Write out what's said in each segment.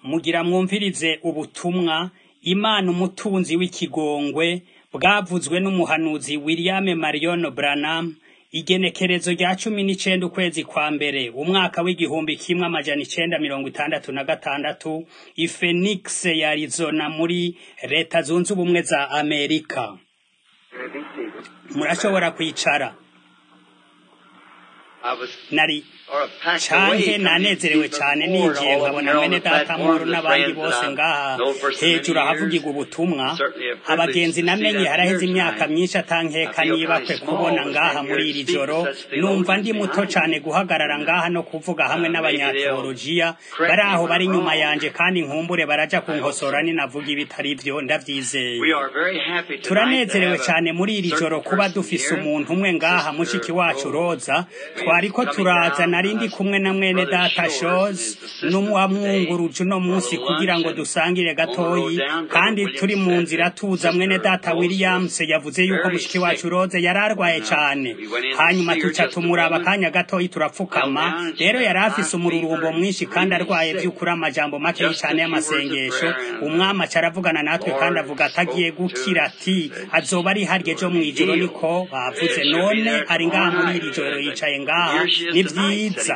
mugira mwumvirize ubutumwa Imana umutunzi w'ikigongwe bwavuzwe n'umuhanuzi William Marion Branham igenekerezo rya cumi n'icenda ukwezi kwa mbere umwaka w'igihumbi kimwe amajana icenda mirongo itandatu na gatandatu i Phoenix ya Arizona muri leta zunze ubumwe za Amerika murashobora kwicara nari canke nanezerewe cane ninjiye nkabona mwene data muru n'abandi bose ngaha hejuru ahavugirwa ubutumwa abagenzi namenye haraheze imyaka myinshi atankeka nibakwe kubona ngaha muri iri joro numva ndi muto cane guhagarara ngaha no kuvuga hamwe n'abanyateolojiya bari aho bari inyuma yanje kandi nkumbure baraja kunkosora ninavuga ibitari vyo ndavyizeye turanezerewe cane muri iri joro kuba dufise umuntu umwe ngaha mushiki wacu roza twariko turaza narindi kumwe na mwene data shozi n'uwamwunguruje uno munsi kugira ngo dusangire gatoyi kandi turi mu nzira tuza mwene data williams yavuze yuko mushiki wacu roze yari arwaye cane hanyuma tuca tumuraba akanya gatoyi turapfukama rero yari afise umururumbo mwinshi kandi arwaye vy'ukuri amajambo makeyi cane y'amasengesho umwami aca aravugana natwe kandi avuga atagiye gukira ati azoba ari harya ejo mw'ijoro niko bavuze none ari ngaha muri iri joro yicaye ngaha ni vyiza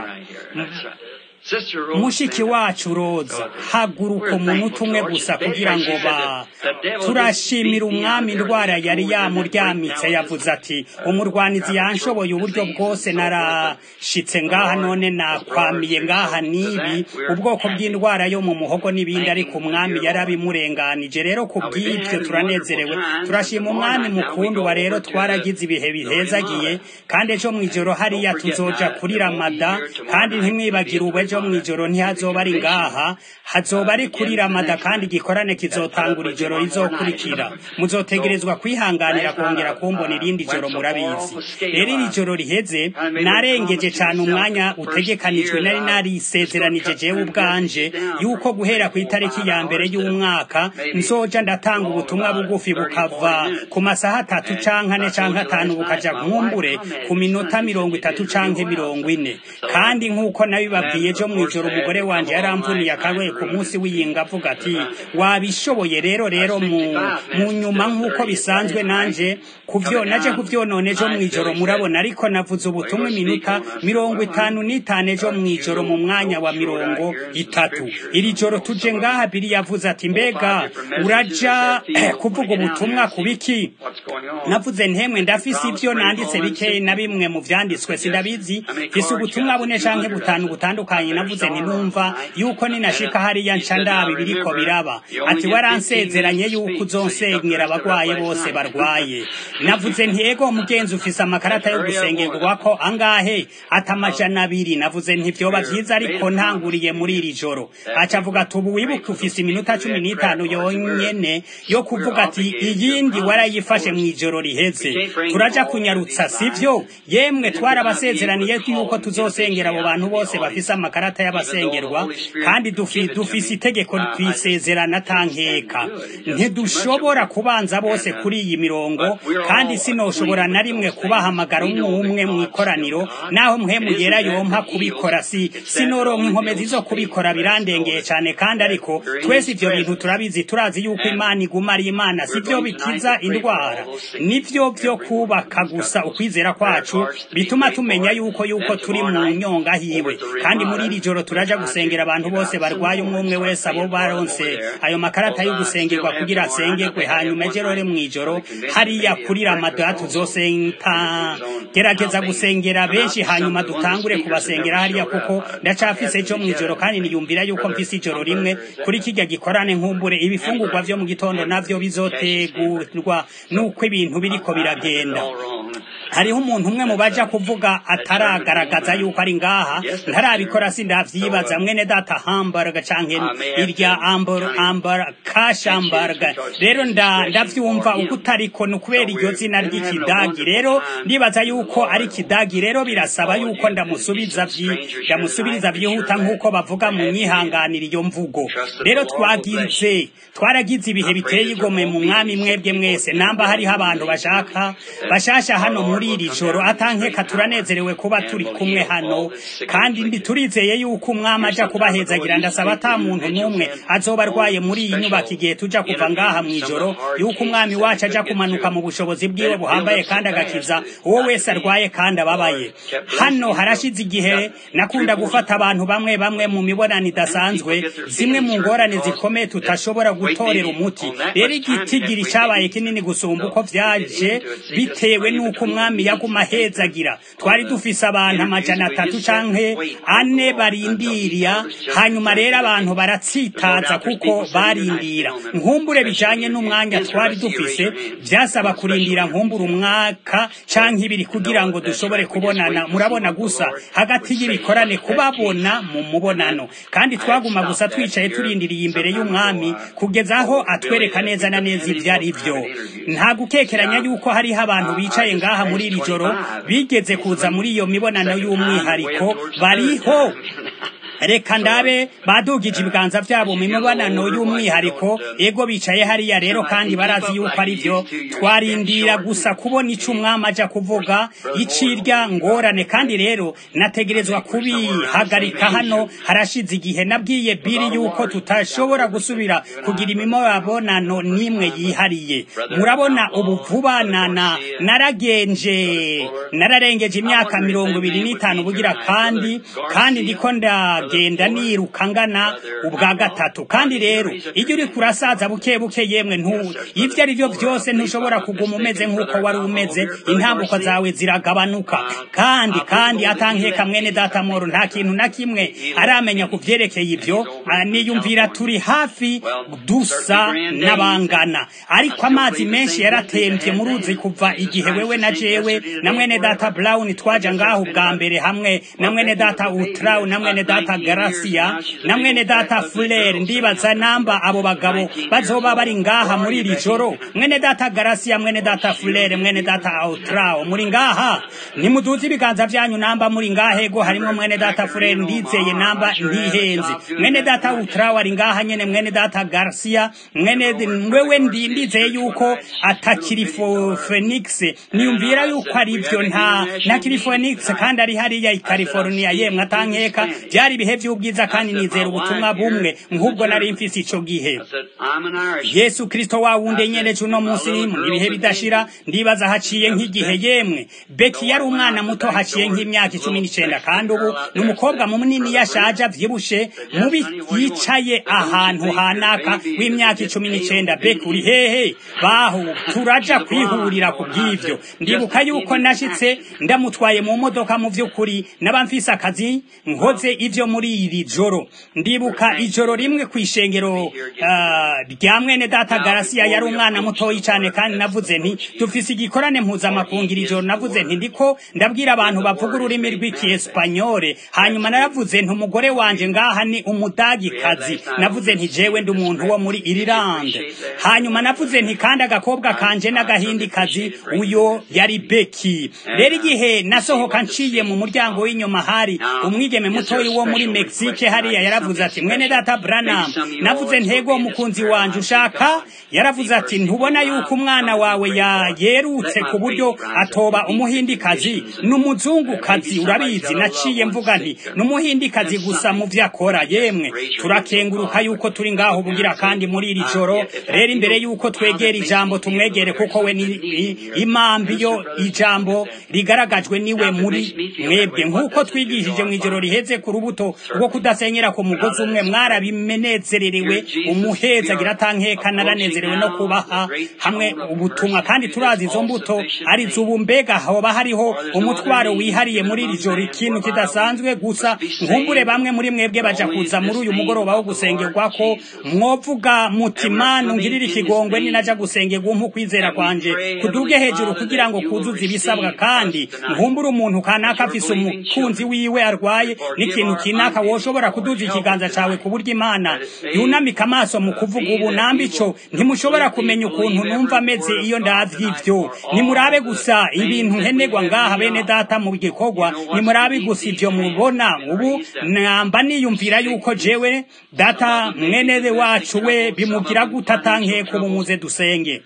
mushiki wacu roza haguruka umuntu umwe gusa kugira ngo ba turashimira umwami indwara yari yamuryamitse yavuze ati umurwanizi yanshoboye uburyo bwose narashitse ngaha none nakwamiye ngaha nibi ubwoko bw'indwara yo mu muhogo n'ibindi ariko umwami yarabimurenganije rero ku bw'ibyo turanezerewe turashima umwami mukundu wa rero twaragize ibihe bihezagiye kandi ejo mw'ijoro hariya tuzoja kuri ramada kandi ntimwibagire ubu ejo mw'ijoro ntihazoba ari ngaha hazoba ari kuri ramada kandi igikorane kizotangura ijoro rizokurikira muzotegerezwa kwihanganira kongera kumbona irindi joro murabizi rero iri joro riheze narengeje cane umwanya utegekanijwe nari narisezeranije jewe ubwanje yuko guhera ku itariki ya mbere y'umwaka nzoja ndatanga ubutumwa bugufi bukava ku masaha atatu canke ane canke atanu bukaja nkumbure ku minota mirongo itatu canke mirongo ine kandi nk'uko nabibabwiye ejo mw'ijoro umugore wanje yaramvuniye akagoye ku munsi w'iyinga avuga ati wabishoboye rero rero mu, mu nyuma nk'uko bisanzwe nanje kuvyo naje kuvyonona ejo mw'ijoro murabona ariko navuze ubutumwa iminota mirongo itanu n'itanu ejo mw'ijoro mu mwanya wa mirongo itatu iri joro tuje ngaha biri yavuze ati mbega uraja kuvuga ubutumwa ku biki navuze ntemwe ndafise ivyo nanditse bikeyi na bimwe mu vyanditswe sindabizi fise ubutumwa bune canke butanu butandukanye navuze ntinumva yuko ninashika hariya nca ndaba ibiriko biraba ati waransezeranye yuko uzonsengera abagwaye bose barwaye navuze nti ego mugenzi ufise amakarata yo gusengerwako angahe ati amajana abiri navuze nti vyoba vyiza ariko ntanguriye muri iri joro aca avuga ati ubu wibuke ufise iminota cumi n'itanu yonyene yo kuvuga ati iyindi warayifashe mw'ijoro riheze turaja kunyarutsa sivyo yemwe twarabasezeraniye yuko tuzosengera abo bantu bose bafise amakarata y'abasengerwa kandi dufise itegeko twisezerana tankeka ntidushobora kubanza bose kuri iyi mirongo kandi sinoshobora na rimwe kubahamagara umwe umwe mw'ikoraniro naho mpwemu yera yompa kubikora si sinoronka inkomezi zo kubikora birandengeye cane kandi ariko twese ivyo bintu turabizi turazi yuko imana iguma ari imana sivyo bikiza indwara nivyo vyo kubaka gusa ukwizera kwacu bituma tumenya yuko yuko turi mu nyonga hiwe kandi muri iri joro turaja gusengera abantu bose barwaye umwe umwe wese abo baronse ayo makarata yo gusengerwa kugira asengerwe hanyuma ejo rero mw'ijoro hariya kuri ramada tuzosenta gerageza gusengera benshi hanyuma dutangure kubasengera hariya kuko ndacafise ejo mw'ijoro kandi niyumvira yuko mfise ijoro rimwe kuri kirya gikorane nkumbure ibifungurwa vyo mu gitondo navyo bizotegurwa nuko ibintu biriko biragenda hariho umuntu umwe mu baja kuvuga ataragaragaza yuko ari ngaha ntarabikora sindavyibaza mwene data hamburger canke irya ambur ambur kashamburger rero nda ndavyumva uko utariko ni kubera iryo zina ry'ikidagi rero ndibaza yuko ari kidagi rero birasaba yuko ndamusubiza vyi ndamusubiriza vyihuta nk'uko bavuga mu nyihanganira iyo mvugo rero twagize twaragize ibihe biteye igomwe mu mwami mwebwe mwese namba hariho abantu bashaka bashasha hano muri muri iri joro atankeka turanezerewe kuba turi kumwe hano kandi turizeye yuko umwami aja kubahezagira ndasaba ata muntu n'umwe azoba arwaye muri iyi nyubako igihe tuja kuva ngaha mu ijoro yuko umwami wacu aja kumanuka mu bushobozi bwiwe buhambaye kandi agakiza uwo wese arwaye kandi ababaye hano harashize igihe nakunda gufata abantu bamwe bamwe mu mibonano idasanzwe zimwe mu ngorane zikomeye tutashobora gutorera umuti rero igitigiri cabaye kinini gusumba uko vyaje bitewe n'uko umwami yaguma ahezagira twari dufise abantu amajana atatu canke ane barindiriya hanyuma rero abantu baratsitaza kuko barindira nkumbure bijanye n'umwanya twari dufise vyasaba kurindira nkumbure umwaka canke ibiri kugira ngo dushobore kubonana murabona gusa hagati y'ibikorane kubabona mu mubonano kandi twaguma gusa twicaye turindiriye imbere y'umwami kugeza aho atwereka neza na neza ibyo ari byo nta gukekeranya yuko hariho abantu bicaye ngaha muri iri joro bigeze kuza muri iyo mibonano y'umwihariko bariho reka ndabe badugije ibiganza byabo mu mibonano y'umwihariko ego bicaye hariya rero kandi barazi yuko ari byo twarindira gusa kubona icyo umwami ajya kuvuga icirya ngorane kandi rero nategerezwa kubihagarika hano harashize igihe nabwiye biri yuko tutashobora gusubira kugira imibonano n'imwe yihariye murabona ubu vuba na naragenje nararengeje imyaka mirongo ibiri n'itanu bugira kandi kandi ndiko nda genda niruka ngana ubwa gatatu kandi rero iyo uri kurasaza buke buke yemwe ntu ibyo ari byo byose ntushobora kuguma umeze nk'uko wari umeze intambuko zawe ziragabanuka kandi kandi atankeka mwene data moro nta kintu na kimwe aramenya ku byerekeye ibyo niyumvira turi hafi dusa n'abangana ariko amazi menshi yaratembye mu ruzi kuva igihe wewe na jewe na mwene data brown twaja ngaho bwa mbere hamwe na mwene data utraw na mwene data garasiya na mwene data fulere ndibaza namba abo bagabo bazoba bari ngaha muri iri joro mwene data garasiya mwene data fulere mwene data outrao muri ngaha nimuduze ibiganza byanyu namba muri ngaha ego harimo mwene data fulere ndizeye namba ntihenze mwene data outrao ari ngaha nyene mwene data garasiya mwene wewe ndi ndizeye yuko atakiri phoenix niyumvira yuko ari byo nta ntakiri phoenix kandi ari hariya i california yemwe atankeka byari ibihe by'ubwiza kandi nizera ubutumwa bumwe nk'ubwo nari mfise ico gihe yesu kristo wa wundi nyereje uno munsi mu ibihe bidashira ndibaza haciye nk'igihe yemwe beki yari umwana muto haciye nk'imyaka icumi n'icenda kandi ubu ni umukobwa munini yashaje avyibushe mubi yicaye ahantu hanaka w'imyaka icumi n'icenda beki uri hehe baho turaja kwihurira ku bw'ivyo ndibuka yuko nashitse ndamutwaye mu modoka mu vy'ukuri naba mfise akazi nkoze ivyo muri iri joro ndibuka ijoro rimwe ku ishengero rya mwene data garasiya yari umwana mutoyi cyane kandi navuze nti dufise igikorane mpuzamakungu iri joro navuze nti ndiko ndabwira abantu bavuga ururimi rw'ikiespanyole hanyuma naravuze nti umugore wanje ngaha ni umudagikazi navuze nti jewe ndi umuntu wo muri irilande hanyuma navuze nti kandi agakobwa kanje n'agahindikazi uyo yari beki rero igihe nasohoka nciye mu muryango w'inyuma hari umwigeme mutoyi wo muri Mexique hariya yaravuze ati mwene data Branham navuze ntego mukunzi wanje ushaka yaravuze ati ntubona yuko umwana wawe ya yerutse ku buryo atoba umuhindikazi n'umuzungukazi urabizi naciye mvuga nti n'umuhindikazi gusa mu vyo akora yemwe turakenguruka yuko turi ngaho bugira kandi muri iri joro rero imbere yuko twegera ijambo tumwegere kuko we ni imambi yo ijambo rigaragajwe niwe muri mwebwe nk'uko twigishije mu ijoro riheze ku rubuto rwo kudasenyera ku mugozi umwe mwarabimenezererewe umuheza agira atankeka naranezerewe no kubaha hamwe ubutumwa kandi turazi izo mbuto ari zubu mbega hoba hariho umutwaro wihariye muri iri joro ikintu kidasanzwe gusa nkumbure bamwe muri mwebwe baja kuza muri uyu mugoroba wo gusengerwa ko mwovuga mutima nungirira ikigongwe ninaja gusengerwa umpu kwizera kwanje kuduge hejuru kugira ngo kuzuze ibisabwa kandi nkumbure umuntu kanaka afise umukunzi wiwe arwaye n'ikintu kinaka kanaka woshobora kuduza ikiganza cawe ku buryo imana yunamika amaso mu kuvuga ubu namba ico ntimushobora kumenya ukuntu numva ameze iyo ndavye ivyo nimurabe gusa ibintu nkenerwa ngaha bene data mu gikorwa nimurabe gusa ivyo mubona ubu namba niyumvira yuko jewe data mwenere wacu we bimugira gutatanke muze dusenge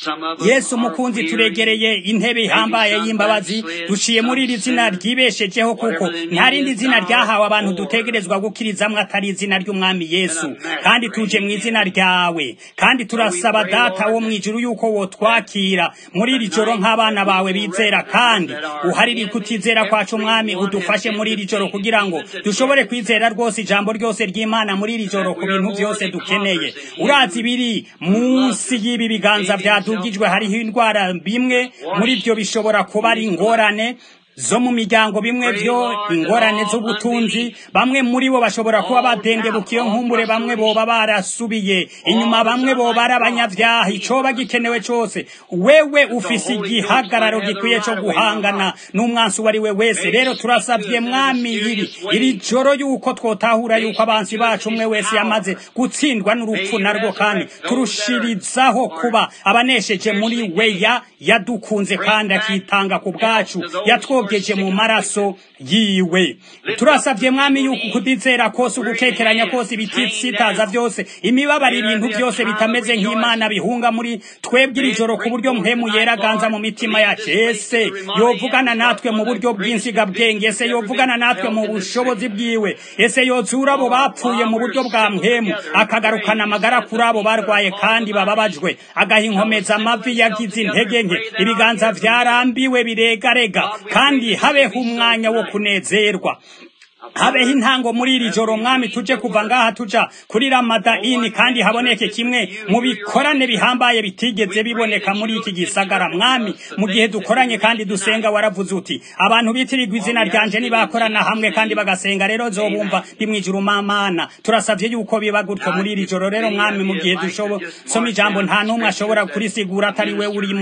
yesu mukunzi turegereye intebe ihambaye y'imbabazi duciye muri iri zina ryibeshejeho kuko nta rindi zina ryahawe abantu dutegerezwa gukirizamwo atari izina ry'umwami yesu kandi tuje mu izina ryawe kandi turasaba data wo mu ijuru yuko wotwakira muri iri joro nk'abana bawe bizera kandi uharire kutizera kwacu umwami udufashe muri iri joro kugira ngo dushobore kwizera rwose ijambo ryose ry'imana muri iri joro ku bintu byose dukeneye urazi ibiri munsi y'ibi biganza byadugijwe hariho indwara bimwe muri byo bishobora kuba ari ingorane zo mu miryango bimwe byo ingorane z'ubutunzi bamwe muri bo bashobora kuba badengebukiye nkumbure bamwe boba barasubiye inyuma bamwe boba ari abanyabyaha icoba gikenewe cose wewe ufise igihagararo gikwiye co guhangana n'umwansi uwo ari we wese rero turasabye mwami iri iri joro yuko twotahura yuko abansi bacu umwe wese yamaze gutsindwa n'urupfu narwo kandi turushirizaho kuba abanesheje muri weya yadukunze kandi akitanga ku bwacu yatwo twogeje mu maraso yiwe turasabye mwami yuko kudizera kose ugukekeranya kose ibitsitaza byose imibabaro ibintu byose bitameze nk'imana bihunga muri twebwe iri joro ku buryo mpemu yeraganza mu mitima yacu ese yovugana natwe mu buryo bw'insigabwenge ese yovugana natwe mu bushobozi bwiwe ese yozura abo bapfuye mu buryo bwa mpemu akagarukana amagara kuri abo barwaye kandi bababajwe agaha inkomeza amavi yagize intege nke ibiganza byarambiwe biregarega kandi habeho umwanya wo kunezerwa habeho intango muri iri joro mwami tuje kuva ngaha tuja kuri ramadayini kandi haboneke kimwe mu bikorane bihambaye bitigeze biboneka muri iki gisagara mwami mu gihe dukoranye kandi dusenga waravuze uti abantu bitirirwa izina ryanje nibakorana hamwe kandi bagasenga rero zobumva ndi mwijuru mamana turasavye yuko biba gutyo muri iri joro rero mwami mu gihe dushobora ijambo nta n'umwe ashobora kurisigura atari we uri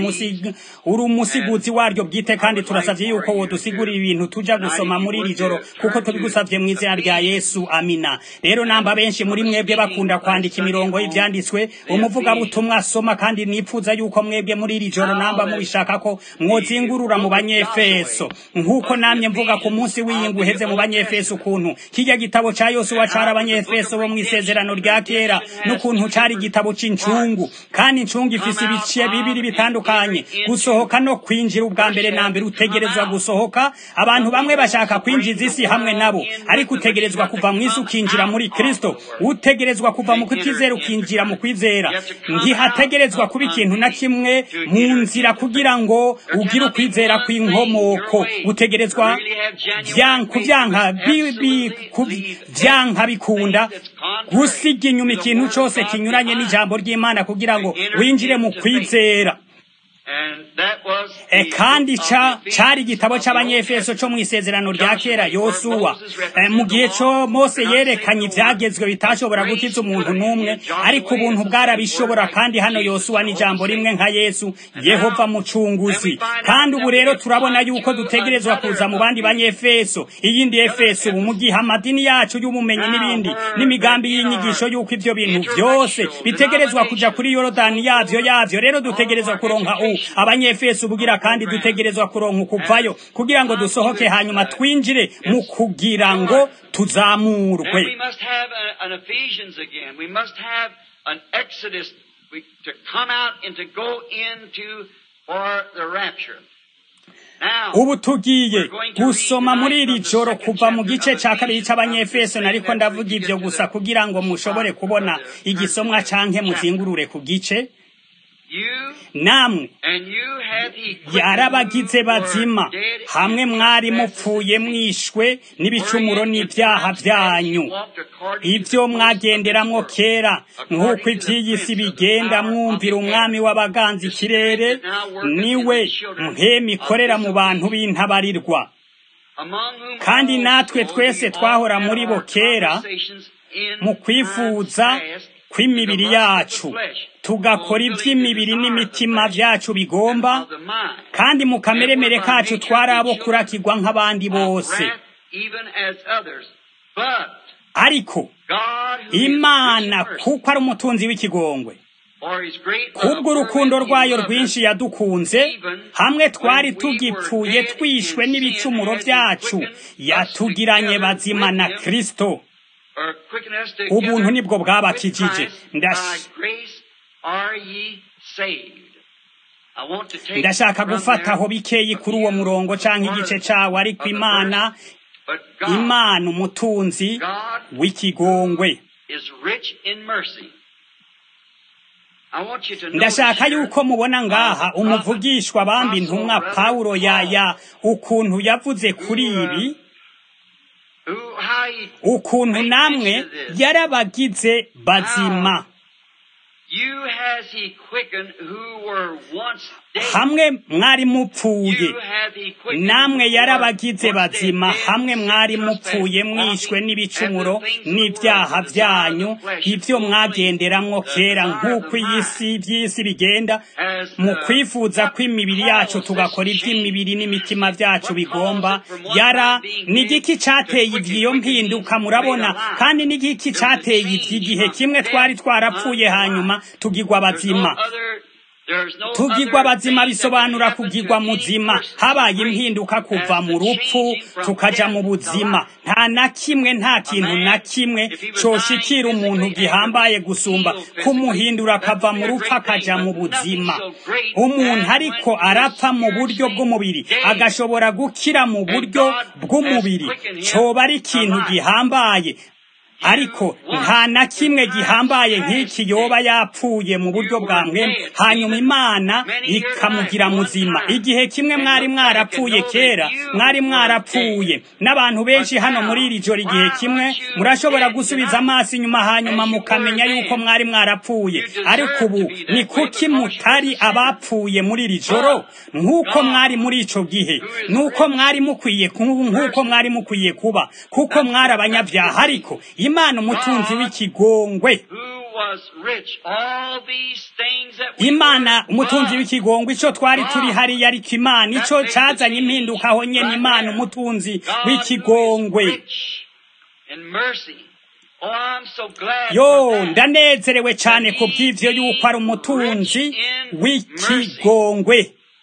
uri umusiguzi waryo bwite kandi turasavye yuko wodusigurira ibintu tuja gusoma muri iri joro kuko tubigusa tubisabye mu izina rya Yesu amina rero namba benshi muri mwebwe bakunda kwandika imirongo y'ivyanditswe umuvugabutumwa asoma kandi nipfuza yuko mwebwe muri iri joro namba mubishaka ko mwozingurura mu banyefeso nk'uko namye mvuga ku munsi w'iyingu uheze mu banyefeso ukuntu kirya gitabo ca yosuwa cari abanyefeso bo mw'isezerano rya kera n'ukuntu cari igitabo c'incungu kandi incungu ifise ibice bibiri bitandukanye gusohoka no kwinjira ubwa mbere na mbere utegerezwa gusohoka abantu bamwe bashaka kwinjiza isi hamwe nabo ariko utegerezwa kuva mu isi ukinjira muri kristo utegerezwa kuva mu kutizera ukinjira mu kwizera ntihategerezwa kuba ikintu na kimwe mu nzira kugira ngo ugire ukwizera kw'inkomoko utegerezwa kubyanka byanka bikunda gusiga inyuma ikintu cyose kinyuranye n'ijambo ry'imana kugira ngo winjire mu kwizera e kandi ca cari igitabo c'abanyefeso co mw'isezerano rya kera yosuwa e, mu gihe co mose yerekanye ivyagezwe bitashobora gukiza umuntu n'umwe ariko ubuntu bwarabishobora kandi hano yosuwa n'ijambo rimwe nka yesu yehova mucunguzi kandi ubu rero turabona yuko dutegerezwa kuza mu bandi banyefeso iyindi efeso ubu mu gihe amadini yacu y'ubumenyi n'ibindi n'imigambi y'inyigisho y'uko ivyo bintu vyose bitegerezwa kuja kuri yorodani yavyo yavyo rero dutegerezwa kuronka u abanyefeso bugira kandi dutegerezwa kuronka ukuvayo kugira ngo dusohoke hanyuma twinjire mu kugira ngo tuzamurwe ubu tugiye gusoma muri iri joro kuva mu gice cya kabiri cy'abanyefeso nariko ndavuga ibyo gusa kugira ngo mushobore kubona igisomwa canke muzingurure ku gice namwe yarabagize bazima hamwe mwari mupfuye mwishwe n'ibicumuro n'ibyaha byanyu ibyo mwagenderamwo kera nk'uko iby'iyi si bigenda mwumvira umwami w'abaganza ikirere niwe mpemi ikorera mu bantu b'intabarirwa kandi natwe twese twahora muri bo kera mu kwifuza kw'imibiri yacu tugakora iby'imibiri n'imitima byacu bigomba kandi mu kameremere kacu twari abo kurakirwa nk'abandi bose But ariko God, who is imana rich in mercy, kuko ari umutunzi w'ikigongwe for his great love kubw'urukundo wherewith he rwayo loved rwinshi us, yadukunze hamwe twari tugipfuye twishwe n'ibicumuro byacu yatugiranye bazima na kristo or quicken us ubuntu together nibwo bwabakijije with Christ. Ndash- By grace are ye saved. I want to take ndashaka from gufata there aho bikeyi a kuri uwo few murongo canke words igice cawo ariko of the imana verse. But God, imana umutunzi God w'ikigongwe is rich in mercy. I want you to know ndashaka here, yuko mubona ngaha umuvugishwa bambi intumwa pawulo yaya ukuntu yavuze kuri ibi who, how he ukuntu namwe yarabagize bazima You has he quickened who were once dead. hamwe mwari mupfuye You hath he quickened namwe who were yarabagize once bazima dead, hamwe mwari sin, mupfuye trespass, mwishwe walking n'ibicumuro after the things of the n'ibyaha world, the desire of byanyu the flesh, ibyo fulfilling mwagenderamwo the kera desire of nk'uko the iyi mind. si by'isi bigenda As, mu uh, kwifuza kw'imibiri yacu causes tugakora change. iby'imibiri n'imitima byacu What bigomba causes it from one yara man being ni dead igiki to cateye quicken, ivy'iyo quicken mpinduka means murabona made alive. kandi ni igiki There's a cateye change iki gihe from kimwe death twari twarapfuye unto hanyuma life. tugirwa There's no bazima other- there's no tugirwa other bazima thing that can bisobanura happen to kugirwa any muzima person habaye great impinduka kuva as mu the rupfu changing from tukaja mu death to buzima life. nta na kimwe nta kintu na kimwe coshikira umuntu gihambaye gusumba kumuhindura akava mu rupfu akaja mu buzima umuntu ariko arapfa mu buryo bw'umubiri agashobora gukira mu buryo bw'umubiri coba ari ikintu gihambaye ariko nta na kimwe gihambaye nk'iki yoba yapfuye mu buryo bwa mwemwe hanyuma imana ikamugira muzima igihe kimwe mwari mwarapfuye kera mwari mwarapfuye n'abantu benshi hano muri iri joro igihe kimwe murashobora gusubiza amaso inyuma hanyuma mukamenya yuko mwari mwarapfuye ariko ubu ni kuki mutari abapfuye muri iri joro nk'uko mwari muri ico gihe nuko mwari mukwiye ku- nk'uko mwari mukwiye kuba kuko mwari abanyabyaha ariko imana umutunzi w'ikigongwe Who was rich. All these things that we imana were umutunzi was. w'ikigongwe ico twari turi hariya ariko imana ico cazanye impinduka aho nyene imana umutunzi God who is w'ikigongwe rich in mercy. Oh, I'm so glad yo for that. ndanezerewe cane ku bw'ivyo yuko ari umutunzi w'ikigongwe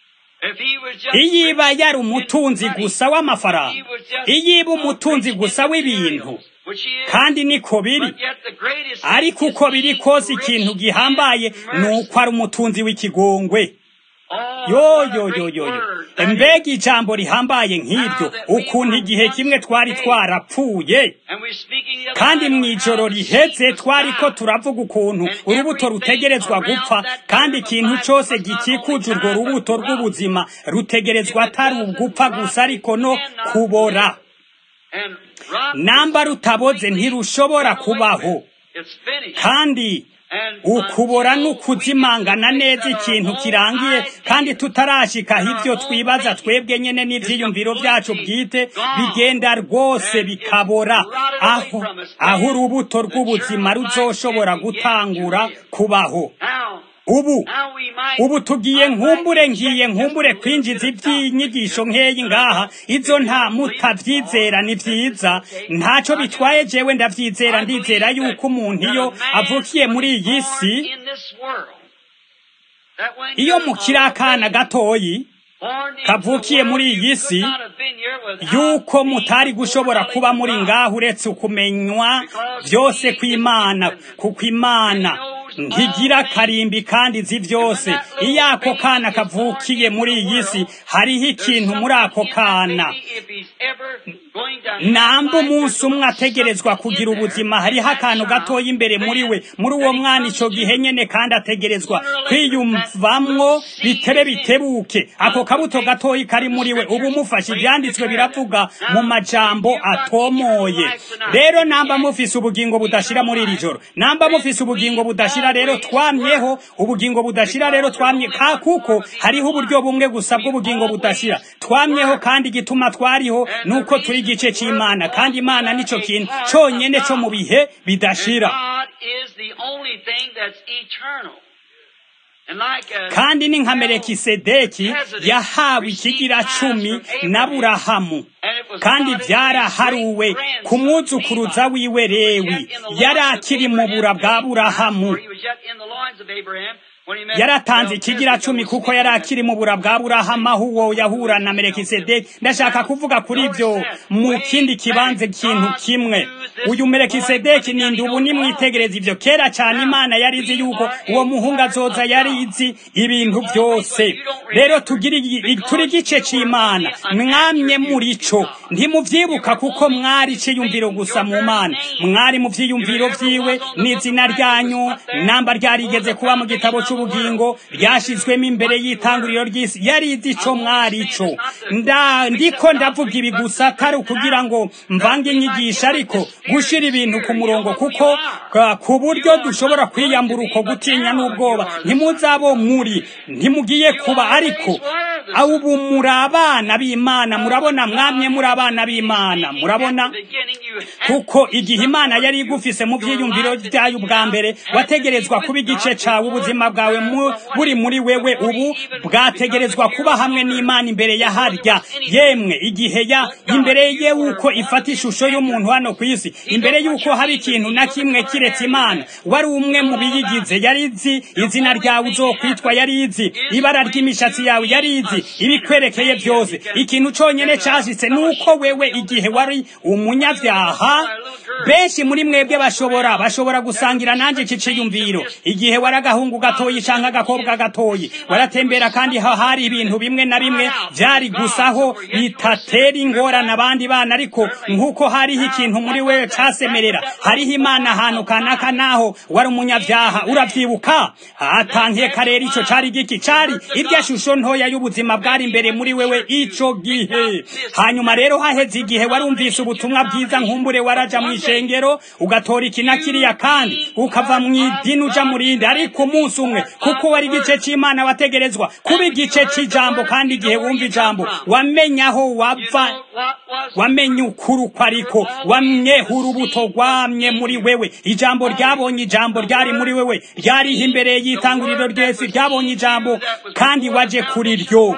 If he was just iyiba rich yari in umutunzi money, gusa w'amafaranga he was just iyiba a umutunzi rich gusa in w'ibintu materials, which he is. kandi niko biri But yet the greatest ariko thing is uko biri being kose rich ikintu in gihambaye ni mercy. uko ari umutunzi w'ikigongwe Oh, yo what a yo great yo yo yo word that is. mbega ijambo rihambaye nk'iryo ukuntu igihe kimwe twari twarapfuye And we're speaking the other kandi night mu on ijoro how the riheze seed was twariko dying. turavuga ukuntu urubuto rutegerezwa gupfa kandi ikintu cyose gikikuje urwo rubuto rw'ubuzima rutegerezwa atari ugupfa gusa ariko no kubora And rotten namba rutaboze ntirushobora kubaho It's finished. kandi And ukubora until n'ukuzimangana we neza fix our ikintu own kirangiye ideas kandi tutarashikaho and our ibyo own twibaza thinking twebwe nyene is n'ivyiyumviro byacu completely bwite gone. bigenda rwose And it's bikabora rotted away aho from us. aho And urubuto the rw'ubuzima germ of life ruzoshobora can begin gutangura to live. kubaho Now, ubu now we might, ubu tugiye I might nkumbure inject ngiye just nkumbure a little kwinjiza bit of doctrine iby'inyigisho here. nkeyi ngaha izo nta mutavyizera ni vyiza ntaco bitwaye jewe ndavyizera ndizera yuko umuntu iyo avukiye muri iyi si iyo mukiri akana gatoyi kavukiye muri iyi si yuko mutari gushobora kuba muri ngaho uretse ukumenywa byose kw'imana kuko imana ntigira karimbi kandi izi byose iyo ako kana kavukiye muri iyi si hariho ikintu muri ako kana namba umunsi umwe ategerezwa kugira ubuzima hariho akantu gatoya imbere muri we muri uwo mwana icyo gihe nyene kandi ategerezwa kwiyumvamwo bitere bitebuke ako kabuto gatoya kari muri we ubu mufashe ibyanditswe biravuga mu majambo atomoye rero namba mufise ubugingo budashira muri iri joro namba mufise ubugingo budashira rero twamyeho ubugingo budashira rero twamye ka kuko hariho uburyo bumwe gusa bw'ubugingo budashira twamyeho kandi igituma twariho nuko turi igice cy'imana kandi imana nico kintu cyonyene cyo mu bihe bidashira kandi ni nka merekisedeki yahawe ikigira cumi na burahamu kandi byaraharuwe ku mwuzukuruza wiwe rewi yari akiri mu bura bwa burahamu yaratanze ikigira cumi kuko yari akiri mu bura bwa burahamu aho uwo yahura na merekisedeki ndashaka kuvuga kuri ibyo mu kindi kibanza ikintu kimwe uyu merekisedeki ni ubu nimwitegereza ibyo kera cyane imana yari izi yuko uwo muhungu azoza yari izi ibintu byose rero turi igice cy'imana mwamye muri cyo ntimubyibuka kuko mwari icyiyumviro gusa mu mana mwari mu byiyumviro byiwe n'izina ryanyu namba ryarigeze kuba mu gitabo cy'ubugingo ryashyizwemo imbere y'itanguriro ry'isi yari izi icyo mwari cyo ndiko ndavuga ibi gusa atari ukugira ngo mvange inyigisho ariko gushyira ibintu ku murongo kuko ku buryo dushobora kwiyambura uko gutinya n'ubwoba ntimuzabo muri ntimugiye kuba ariko ubu muri abana b'imana murabona mwamye muri abana b'imana murabona kuko igihe imana yari igufise mu byiyumviro byayo ubwa mbere wategerezwa kuba igice cyawe ubuzima bwawe buri muri wewe ubu bwategerezwa kuba hamwe n'imana imbere ya harya yemwe igihe ya imbere ye uko ifata ishusho y'umuntu hano ku isi imbere y'uko haba ikintu na kimwe kiretse imana wari umwe mu biyigize yari izi izina ryawe uzokwitwa yari izi ibara ry'imishatsi yawe yari izi ibikwerekeye byose ikintu cyonyine cyashyitse ni uko wewe igihe wari umunyabyaha benshi muri mwebwe bashobora bashobora gusangira nanjye iki cyiyumviro igihe wari agahungu gatoyi cyangwa agakobwa gatoyi waratembera kandi hari ibintu bimwe na bimwe byari gusaho bitatera ingorane abandi bana ariko nk'uko hariho ikintu muri we cyasemerera hariho imana ahantu kanaka naho wari umunyabyaha urabyibuka atangiye karere icyo cyari giki cyari irya shusho ntoya y'ubuzima bwari imbere muri wewe icyo gihe hanyuma rero haheze igihe warumvise ubutumwa bwiza nkumbure waraja mu ishengero ugatora iki na kiriya kandi ukava mu idini uja mu rindi ariko umunsi umwe kuko wari igice cy'imana wategerezwa kuba igice cy'ijambo kandi igihe wumva ijambo wamenya aho wava wamenye ukuri uko ariko wamyeho urubuto rwamye muri wewe ijambo ryabonye ijambo ryari muri wewe ryariho imbere y'itanguriro ryese ryabonye ijambo kandi waje kuri ryo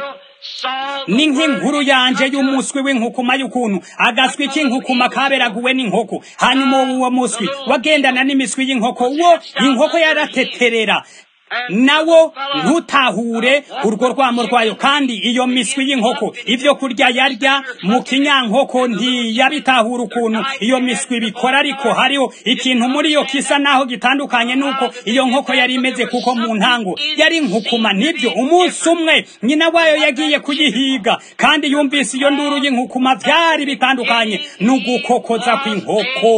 ni nk'inkuru yanje y'umuswi w'inkukuma y'ukuntu agaswi k'inkukuma kaberaguwe n'inkoko hanyuma uwo muswi wagendana n'imiswi y'inkoko wo inkoko yarateterera nawo ntutahure urwo rwamo rwayo kandi iyo miswi y'inkoko ibyo kurya yarya mu kinyankoko ntiyabitahura ukuntu iyo miswi bikora ariko hariho ikintu muri yo kisa naho gitandukanye nuko iyo nkoko yari imeze kuko mu ntango yari inkukuma nibyo umunsi umwe nyina wayo yagiye kuyihiga kandi yumvise iyo nduru y'inkukuma byari bitandukanye n'ugukokoza kw'inkoko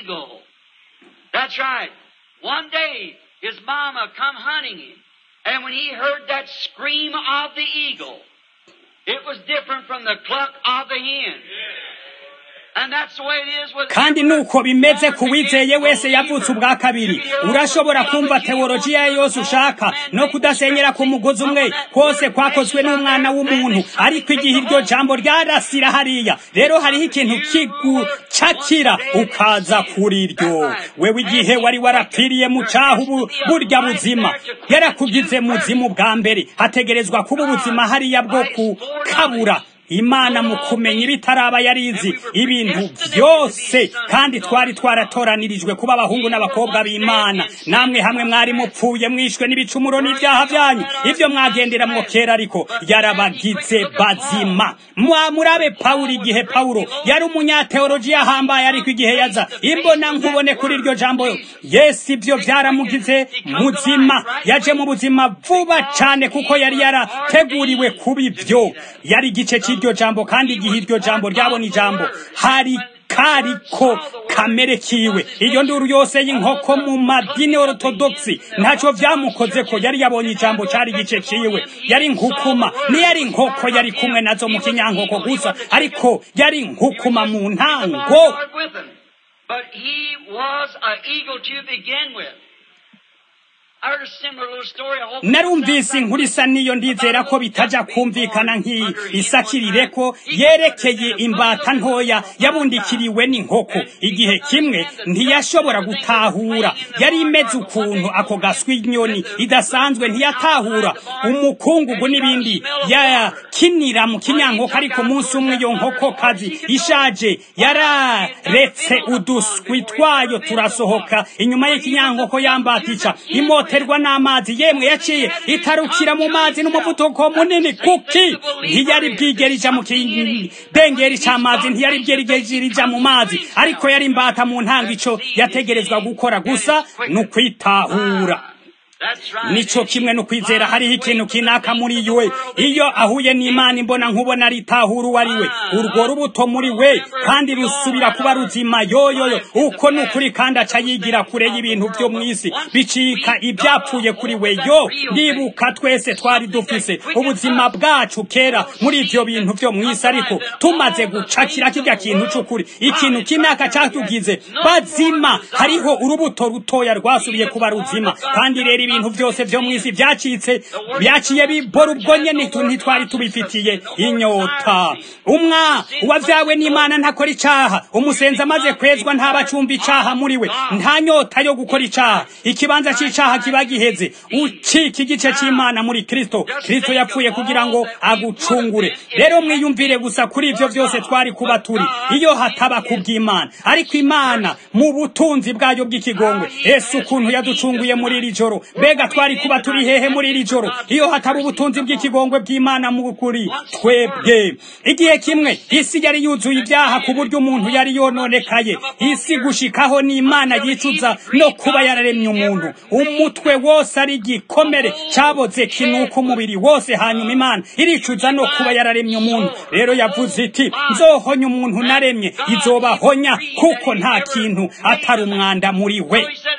That's right. One day, his mama come hunting him. And when he heard that scream of the eagle, it was different from the cluck of the hen. And that's the way it is with kandi nuko bimeze ku wizeye wese yavutse ubwa kabiri urashobora kumva teolojiya yose ushaka no kudasenyera ku mugozi umwe kose kwakozwe n'umwana w'umuntu ariko igihe iryo jambo ryarasira hariya rero hariho ikintu kigucakira ukaza kuri ryo wewe igihe wari warapfiriye mu cyaha ubu burya buzima yarakugize muzimu bwa mbere hategerezwa kuba ubuzima hariya bwo kukabura imana mu kumenya ibitaraba yarizi ibintu byose kandi twari twaratoranyirijwe kuba abahungu n'abakobwa b'imana namwe hamwe mwari mupfuye mwishwe n'ibicumuro n'ibyaha byanyu ibyo mwagendera mwo kera ariko yarabagize bazima murabe pawulo igihe pawulo yari umunyateolojiya ahambaye ariko igihe yaza imbona nkubone kuri iryo jambo yesu ibyo byaramugize muzima yaje mu buzima vuba cyane kuko yari yarateguriwe kuba ibyo yari igice cy'iryo jambo kandi igihe iryo jambo ryabona ijambo hari kariko kamere kiwe iyo nduru yose y'inkoko mu madini orthodoxi ntacyo byamukoze ko yari yabonye ijambo cyari igice ciwe yari nkukuma niyari inkoko yari kumwe nazo mu kinyankoko gusa ariko yari nkukuma mu ntango But he was an eagle to begin with. narumvise inkuru isa niyo ndizera ko bitajya kumvikana nk'iyi isakirire ko yerekeye imbata ntoya yabundikiriwe n'inkoko igihe kimwe ntiyashobora gutahura yari imeze ukuntu ako gaswi inyoni idasanzwe ntiyatahura umukungugu n'ibindi yakinira mu kinyankoko ariko umunsi umwe iyo nkokokazi ishaje yararetse uduswi twayo turasohoka inyuma y'ikinyankoko yambatica imoterwa n'amazi yemwe yaciye itarukira mu mazi n'umuvuduko munini kuki ntiyari bwigera ija mu kidengeri c'amazi ntiyari bwigera ija mu mazi ariko yari imbata mu ntango ico yategerezwa gukora gusa ni ukwitahura nico kimwe no kwizera hariho ikintu kinaka muri we iyo ahuye n'imana imbona nkubona ritahura uwo ari we urwo rubuto muri we kandi rusubira kuba ruzima yoyoyo uko ni ukuri kandi aca yigira kure y'ibintu byo mu isi bicika ibyapfuye kuri we yo ndibuka twese twari dufise ubuzima bwacu kera muri ibyo bintu byo mu isi ariko tumaze gucakira kirya kintu c'ukuri ikintu kinaka cyatugize bazima hariho urubuto rutoya rwasubiye kuba ruzima kandi rero ibintu byose byo mu isi byacitse byaciye bibora ubwo nyene ntitwari tubifitiye inyota umwa uwavyawe n'imana ntakora icaha umusenzi amaze kwezwa ntaba acumba icaha muri we nta nyota yo gukora icaha ikibanza c'icaha kiba giheze ucika igice c'imana muri kristo kristo yapfuye kugira ngo agucungure rero mwiyumvire gusa kuri ivyo vyose twari kuba turi iyo hataba kubw'imana ariko imana mu butunzi bwayo bw'ikigongwe ese ukuntu yaducunguye muri iri joro mbega twari kuba turi hehe muri iri joro iyo hataba ubutunzi bw'ikigongwe bw'imana mu kuri twebwe igihe kimwe isi yari yuzuye ibyaha ku buryo umuntu yari yononekaye isi gushikaho n'imana yicuza no kuba yararemye umuntu umutwe wose ari igikomere cyaboze kinuka umubiri wose hanyuma imana iricuza no kuba yararemye umuntu rero yavuze iti nzohonya umuntu naremye izobahonya kuko nta kintu atari umwanda muri we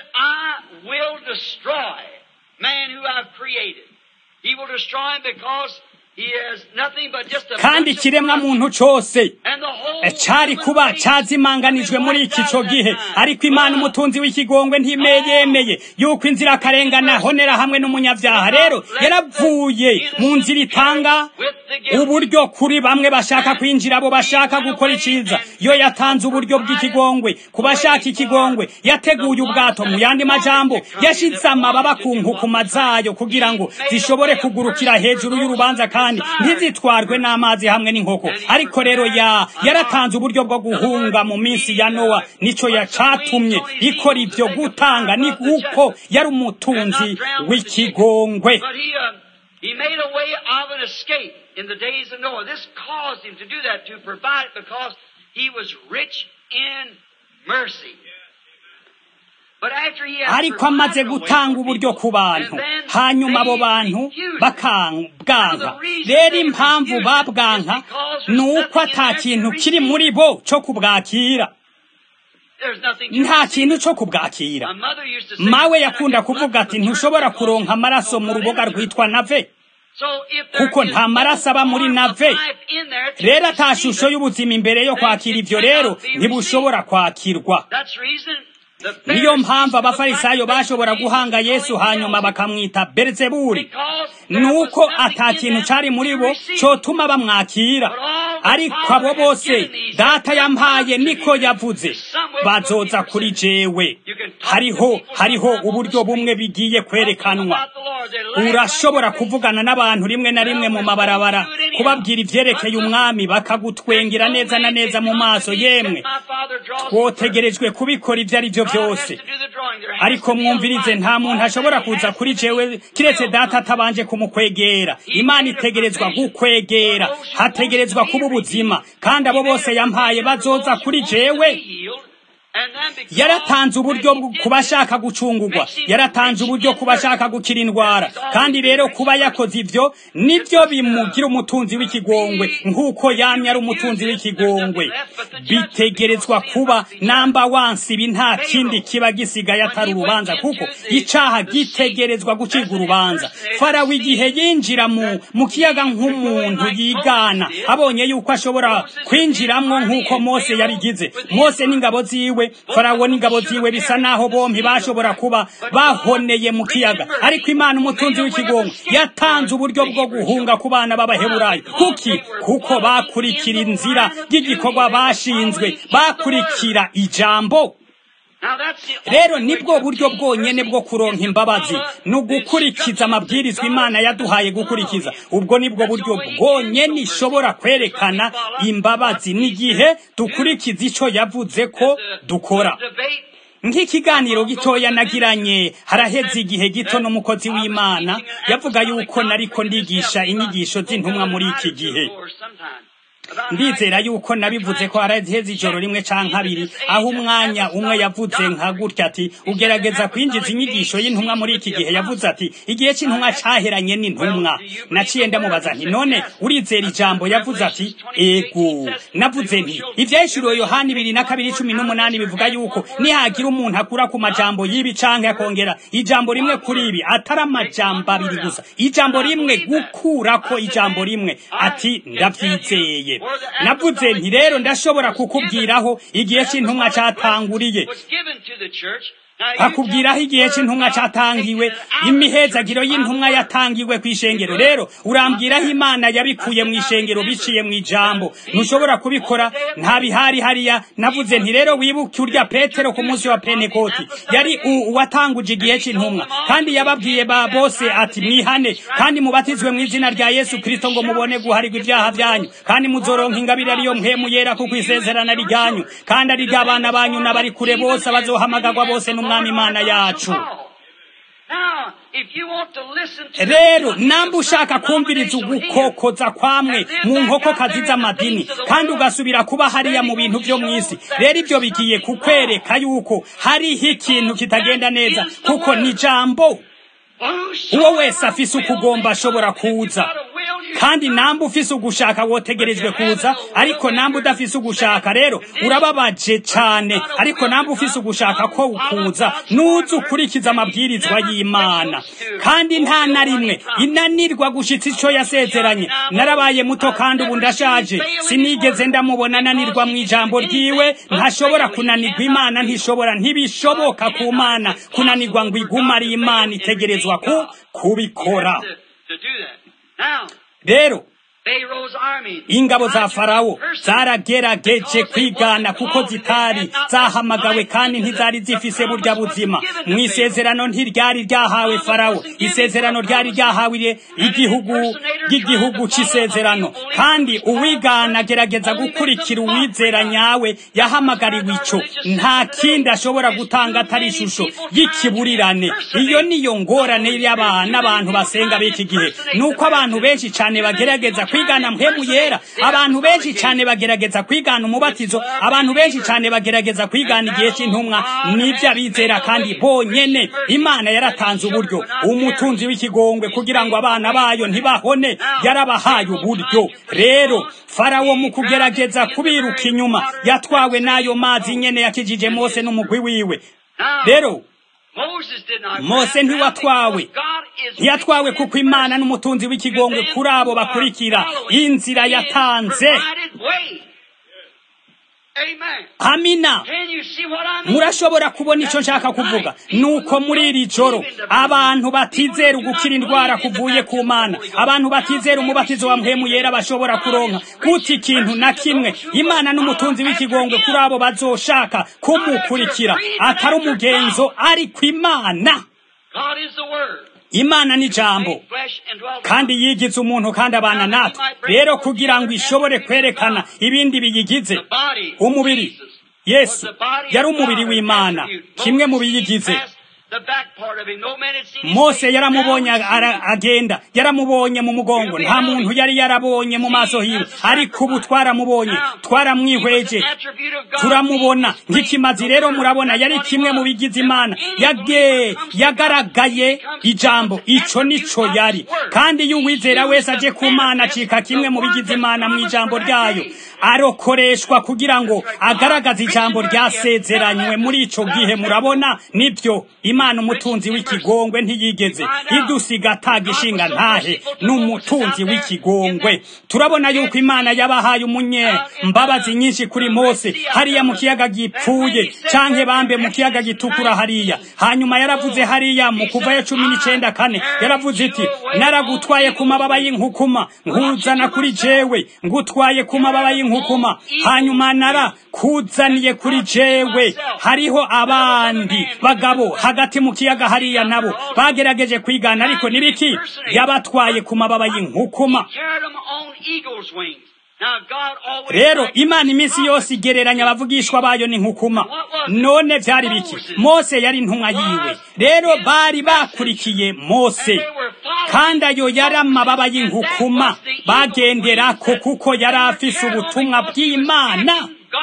will destroy man who I've created. He will destroy him because he has nothing but just a kandi ikiremwa muntu cose cari kuba cazimanganijwe muri iki co gihe ariko imana umutunzi w'ikigongwe ntimeyemeye yuko inzira akarengana honera hamwe n'umunyavyaha rero yaravuye mu nzira itanga uburyo kuri bamwe bashaka kwinjira abo bashaka gukora iciza yo yatanze uburyo bw'ikigongwe ku bashaka ikigongwe yateguye ubwato mu yandi majambo yashize amababa ku nkukuma zayo kugira ngo zishobore kugurukira hejuru y'urubanza kandi ntizitwarwe n'amazi hamwe n'inkoko ariko rero ya yaratanze uburyo bwo guhunga mu minsi ya nowa nico yacatumye ikora ivyo gutanga ni uko yari umutunzi w'ikigongwe He made a way of an escape in the days of Noah. This caused him to do that, to provide because he was rich in mercy. ariko amaze gutanga uburyo ku bantu hanyuma abo bantu bakabwanka rero impamvu babwanka ni uko ata kintu kiri muri bo cyo kubwakira nta kintu cyo kubwakira mawe yakunda kuvuga ati ntushobora kuronka amaraso mu ruboga rwitwa nave kuko nta maraso aba muri nave rero ata shusho y'ubuzima imbere yo kwakira ibyo rero ntibushobora kwakirwa niyo mpamvu abafarisayo bashobora guhanga yesu hanyuma bakamwita berizeburi nuko ata kintu cyari muri bo cyotuma bamwakira ariko abo bose data yampaye niko yavuze bazoza kuri jewe hariho hariho uburyo bumwe bigiye kwerekanwa urashobora kuvugana n'abantu rimwe na rimwe mu mabarabara kubabwira ivyerekeye umwami bakagutwengera neza na neza mu maso yemwe twotegerejwe kubikora ibyo ari byo byose ariko mwumvirize nta muntu ashobora kuza kuri jewe kiretse data atabanje kumukwegera imana itegerezwa gukwegera hategerezwa kuba ubuzima kandi abo bose yampaye bazoza kuri jewe yaratanze uburyo ku bashaka gucungurwa yaratanze uburyo ku bashaka gukira indwara kandi rero kuba yakoze ibyo nibyo bimugira umutunzi w'ikigongwe nk'uko yamye ari umutunzi w'ikigongwe bitegerezwa kuba namba wansi ibi nta kindi kiba gisigaye atari urubanza kuko icaha gitegerezwa gucibwa urubanza farawo igihe yinjira mu mu kiyaga nk'umuntu yigana abonye yuko ashobora kwinjiramwo nk'uko mose yabigize mose n'ingabo ziwe ziwe farawo n'ingabo ziwe bisa naho bompi bashobora kuba bahoneye mu kiyaga ariko imana umutunzi w'ikigongo yatanze uburyo bwo guhunga ku bana b'abaheburayo kuki kuko bakurikira inzira y'igikorwa bashinzwe bakurikira ijambo rero nibwo buryo bwonyene bwo kuronka imbabazi ni ugukurikiza amabwirizwa imana yaduhaye gukurikiza ubwo nibwo buryo bwonyene ishobora kwerekana imbabazi n'igihe dukurikiza ico yavuze ko dukora nk'ikiganiro gitoya nagiranye haraheze igihe gito n'umukozi w'imana yavuga yuko nariko ndigisha inyigisho z'intumwa muri iki gihe ndizera yuko nabivuze ko haraheze ijoro rimwe canke abiri aho umwanya umwe yavuze nka gutya ati ugerageza kwinjiza inyigisho y'intumwa muri iki gihe yavuze ati igihe c'intumwa caheranye n'intumwa naciye ndamubaza nti none urizera ijambo yavuze ati ego navuze nti ivyahishuriwe yohani ibiri na kabiri cumi n'umunani bivuga yuko nihagira umuntu akura ku majambo y'ibi canke akongera ijambo rimwe kuri ibi atari amajambo abiri gusa ijambo rimwe gukurako ijambo rimwe ati ndavyizeye navuze nti rero ndashobora kukubwiraho igihe c'intumwa catanguriye akubwiraho igihe c'intumwa catangiwe imihezagiro y'intumwa yatangiwe kw'ishengero rero urambwiraho imana yabikuye mu ishengero biciye mu ijambo ntushobora kubikora nta bihari hariya navuze nti rero wibuke urya petero ku munsi wa penekoti yari uwatanguje igihe c'intumwa kandi yababwiye ba bose ati mwihane kandi mubatizwe mu izina rya yesu kristo ngo mubone guharirwa ibyaha byanyu kandi muzoronka ingabire ariyo mpemu yera kuko isezerana ryanyu kandi ari ry'abana banyu n'abari kure bose abazohamagagwa bose n'umwami imana yacu rero namba ushaka kumviriza ugukokoza kwamwe mu nkokokazi z'amadini kandi ugasubira kuba hariya mu bintu byo mu isi rero ibyo bigiye kukwereka yuko hariho ikintu kitagenda neza kuko ni jambo uwo wese afise ukugomba ashobora kuza kandi namba ufise ugushaka wotegerejwe kuza ariko namba udafise ugushaka rero urababaje cyane ariko namba ufise ugushaka ko ukuza nuza ukurikiza amabwirizwa y'imana kandi nta na rimwe inanirwa gushitsa ico yasezeranye narabaye muto kandi ubu ndashaje sinigeze ndamubona ananirwa mu ijambo ryiwe ntashobora kunanirwa imana ntishobora ntibishoboka ku mana kunanirwa ngo igume ari imana itegerezwa ku kubikora rero ingabo za farawo zaragerageje kwigana kuko zitari zahamagawe kandi ntizari zifise burya buzima mu isezerano ntiryari ryahawe farawo isezerano ryari ryahawe igihugu ry'igihugu c'isezerano kandi uwigana agerageza gukurikira uwizera nyawe yahamagariwe ico nta kindi ashobora gutanga atari ishusho y'ikiburirane iyo niyo ngorane y'abana abantu basenga b'iki gihe nuko abantu benshi cane bagerageza kwigana mpemu yera abantu benshi cyane bagerageza kwigana umubatizo abantu benshi cyane bagerageza kwigana igihe cy'intumwa nibyo abizera kandi bonyene imana yaratanze uburyo umutunzi w'ikigongwe kugira ngo abana bayo ntibahone yarabahaye uburyo rero farawo mu kugerageza kubiruka inyuma yatwawe n'ayo mazi nyene yakijije mose n'umugwi wiwe rero mose ntiwatwawe ntiyatwawe kuko imana n'umutunzi w'ikigongwe kuri abo bakurikira inzira yatanze amina murashobora kubona icyo nshaka kuvuga nuko muri iri joro abantu batizera ugukira indwara kuvuye ku mana abantu batizera umubatizo wa mpemu yera bashobora kuronka kuti ikintu na kimwe imana n'umutunzi w'ikigongwe kuri abo bazoshaka kumukurikira atari umugenzo ariko imana imana ni jambo kandi yigize umuntu kandi abana natwe rero kugira ngo ishobore kwerekana ibindi biyigize umubiri yesu yari umubiri w'imana kimwe mu biyigize mose yaramubonye agenda yaramubonye mu mugongo nta muntu yari yarabonye mu maso hiwe ariko ubu twaramubonye twaramwihweje turamubona nk'ikimazi rero murabona yari kimwe mu bigize imana yage yagaragaye ijambo ico nico yari kandi iyo uwizera wese aje ku mana acika kimwe mu bigize imana mu ijambo ryayo arokoreshwa kugira ngo agaragaze ijambo ryasezeranywe muri ico gihe murabona nibyo imana umutunzi w'ikigongwe ntiyigeze idusiga atagishinga ntahe n'umutunzi w'ikigongwe turabona yuko imana yabahaye umunye mbabazi nyinshi kuri mose hariya mu kiyaga gipfuye canke bambe mu kiyaga gitukura hariya hanyuma yaravuze hariya mu kuvayo cumi n'icenda kane yaravuze iti naragutwaye ku mababa y'inkukuma nkuzana kuri jewe ngutwaye ku mababa y'inkukuma hanyuma narakuzaniye kuri jewe hariho abandi bagabo hagati mu kiyaga hariya nabo bagerageje kwigana ariko nibiki yabatwaye ku mababa y'inkukuma rero imana iminsi yose igereranya abavugishwa bayo n'inkukuma none byari biki mose yari intumwa yiwe rero bari bakurikiye mose kandi ayo yari amababa y'inkukuma bagenderako kuko yari afise ubutumwa bw'imana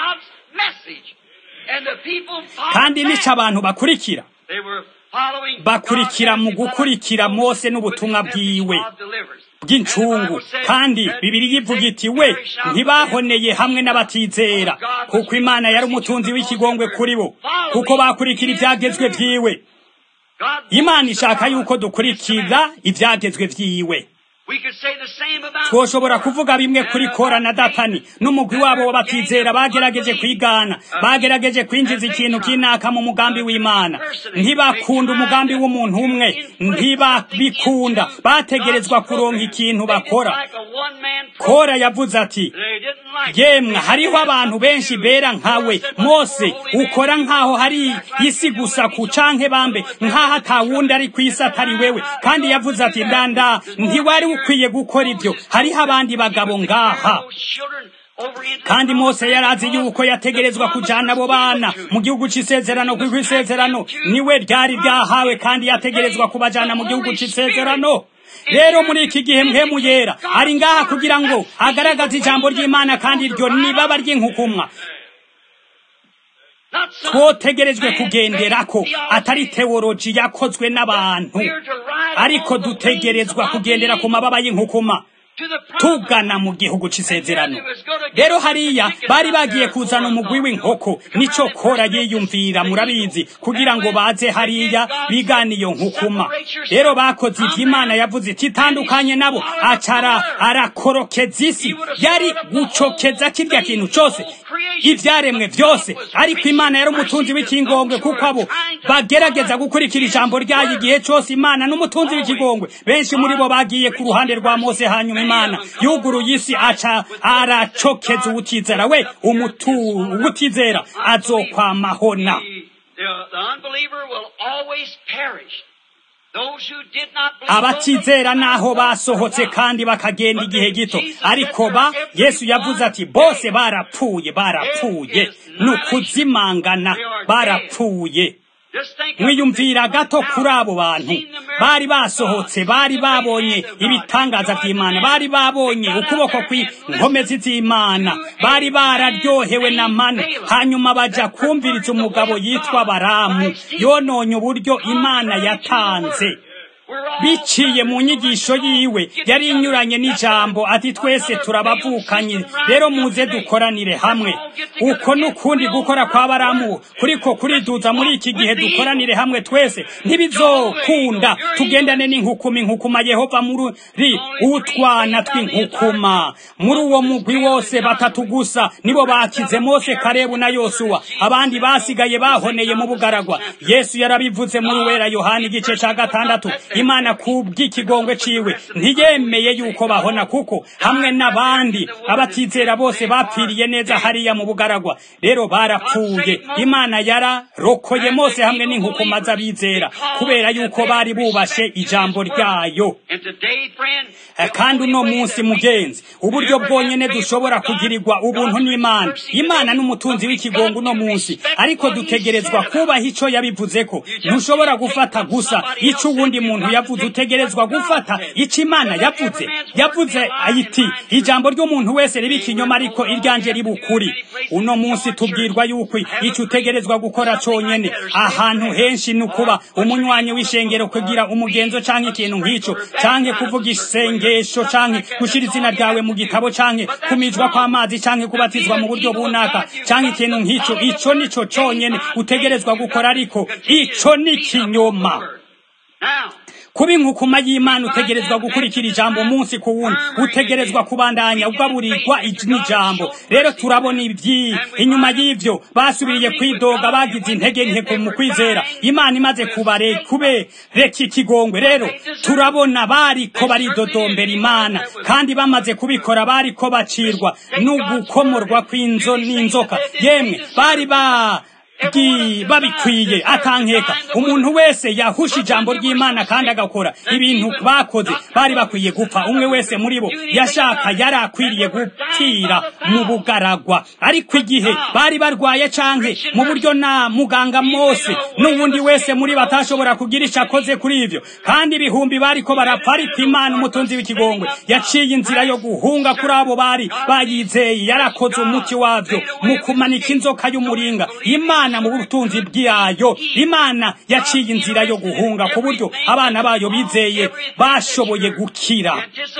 kandi nico abantu bakurikira bakurikira mu gukurikira mose n'ubutumwa bwiwe bw'incungu kandi bibiri yivuga iti we ntibahoneye hamwe n'abatizera kuko imana yari umutunzi w'ikigongwe kuri bo kuko bakurikira ibyagezwe byiwe imana ishaka yuko dukurikira ibyagezwe byiwe twoshobora kuvuga bimwe kuri kora na datani n'umugwi wabo w'abatizera bagerageje kwigana bagerageje kwinjiza ikintu kinaka mu mugambi w'imana ntibakunda umugambi w'umuntu umwe ntibabikunda bategerezwa kuronka ikintu bakora kora yavuze ati yemwe hariho abantu benshi bera nkawe mose ukora nkaho hari isi gusa ku canke bambe nkaho atawundi ari ku isi atari wewe kandi yavuze ati ndanda ntiwari ukwiye gukora ibyo hariho abandi bagabo ngaha kandi mose yari azi yuko yategerezwa kujana abo bana mu gihugu c'isezerano kuko isezerano niwe ryari ryahawe kandi yategerezwa kubajana mu gihugu c'isezerano rero muri iki gihe mpemu yera ari ngaha kugira ngo agaragaze ijambo ry'imana kandi iryo nibaba ry'inkukumwa twotegerejwe kugenderako atari teoloji yakozwe n'abantu ariko dutegerezwa kugendera ku mababa y'inkukuma tugana mu gihugu c'isezerano rero hariya bari bagiye kuzana umugwi w'inkoko nico kora yiyumvira murabizi kugira ngo baze hariya bigana iyo nkukuma rero bakoze ivyo imana yavuze iti itandukanye nabo acara arakorokeza isi yari gucokeza kirya kintu cose ivyaremwe vyose ariko imana yari umutunzi w'ikigongwe kuko abo bagerageza gukurikira ijambo ryayo igihe cose imana n'umutunzi w'ikigongwe benshi muri bo bagiye ku ruhande rwa mose hanyuma imana yuguruye isi aca aracokeza uwutizera we umutu uwutizera azokwamahona abatizera naho basohotse kandi bakagenda igihe gito ariko ba yesu yavuze ati bose barapfuye barapfuye ni ukuzimangana barapfuye mwiyumvira gato kuri abo bantu bari basohotse bari babonye ibitangaza by'imana bari babonye ukuboko kw'inkomezi z'imana bari bararyohewe na mane hanyuma baja kumviriza umugabo yitwa baramu yononye uburyo imana yatanze biciye mu nyigisho yiwe yari inyuranye n'ijambo ati twese turabavukanye rero muze dukoranire hamwe uko n'ukundi gukora kwa baramu kuriko kuriduza muri iki gihe dukoranire hamwe twese ntibizokunda tugendane n'inkukuma inkukuma yehova muri utwana tw'inkukuma muri uwo mugwi wose batatu gusa nibo bakize mose karebu na yosuwa abandi basigaye bahoneye mu bugaragwa yesu yarabivuze muri wera yohani igice ca gatandatu imana kubw'ikigongwe ciwe ntiyemeye yuko bahona kuko hamwe n'abandi abatizera bose bapfiriye neza hariya mu bugaragwa rero barapfuye imana yararokoye mose hamwe n'inkukuma z'abizera kubera yuko bari bubashe ijambo ryayo kandi uno munsi mugenzi uburyo bwonyene dushobora kugirirwa ubuntu n'imana imana n'umutunzi w'ikigongo uno munsi ariko dutegerezwa kubaha ico yabivuzeko ntushobora gufata gusa ico uwundi muntu muntu yavuze utegerezwa gufata icyo imana yavuze yavuze ayiti ijambo ry'umuntu wese riba ikinyoma ariko iryanjye riba ukuri uno munsi tubwirwa yuko icyo utegerezwa gukora cyonyine ahantu henshi ni ukuba umunywanyi w'ishengero kugira umugenzo cyangwa ikintu nk'icyo cyangwa kuvuga isengesho cyangwa gushyira izina ryawe mu gitabo cyangwa kumijwa kw'amazi cyangwa kubatizwa mu buryo bunaka cyangwa ikintu nk'icyo icyo ni cyo cyonyine utegerezwa gukora ariko icyo ni ikinyoma kuba inkukuma y'imana utegerezwa gukurikira ijambo umunsi ku wundi utegerezwa kubandanya ugaburirwa n'ijambo rero turabona ibyi inyuma y'ibyo basubiriye kwidoga bagize intege nke mu kwizera imana imaze kubare kube reka ikigongwe rero turabona bariko baridodombera imana kandi bamaze kubikora bariko bacirwa n'ugukomorwa kw'inzo n'inzoka yemwe bari ba babikwiye atankeka umuntu wese yahusha ijambo ry'imana kandi agakora ibintu bakoze bari bakwiye gupfa umwe wese muri bo yashaka yari akwiriye gupfira mu bugaragwa ariko igihe bari barwaye canke mu buryo na muganga mose n'ubundi wese muri batashobora kugira icyo akoze kuri ibyo kandi ibihumbi bariko barapfa ariko imana umutunzi w'ikigongwe yaciye inzira yo guhunga kuri abo bari bayizeye yarakoze umuti wabyo mu kumanika inzoka y'umuringa imana mu butunzi bwayo imana yaciye inzira yo guhunga ku buryo abana bayo bizeye bashoboye gukira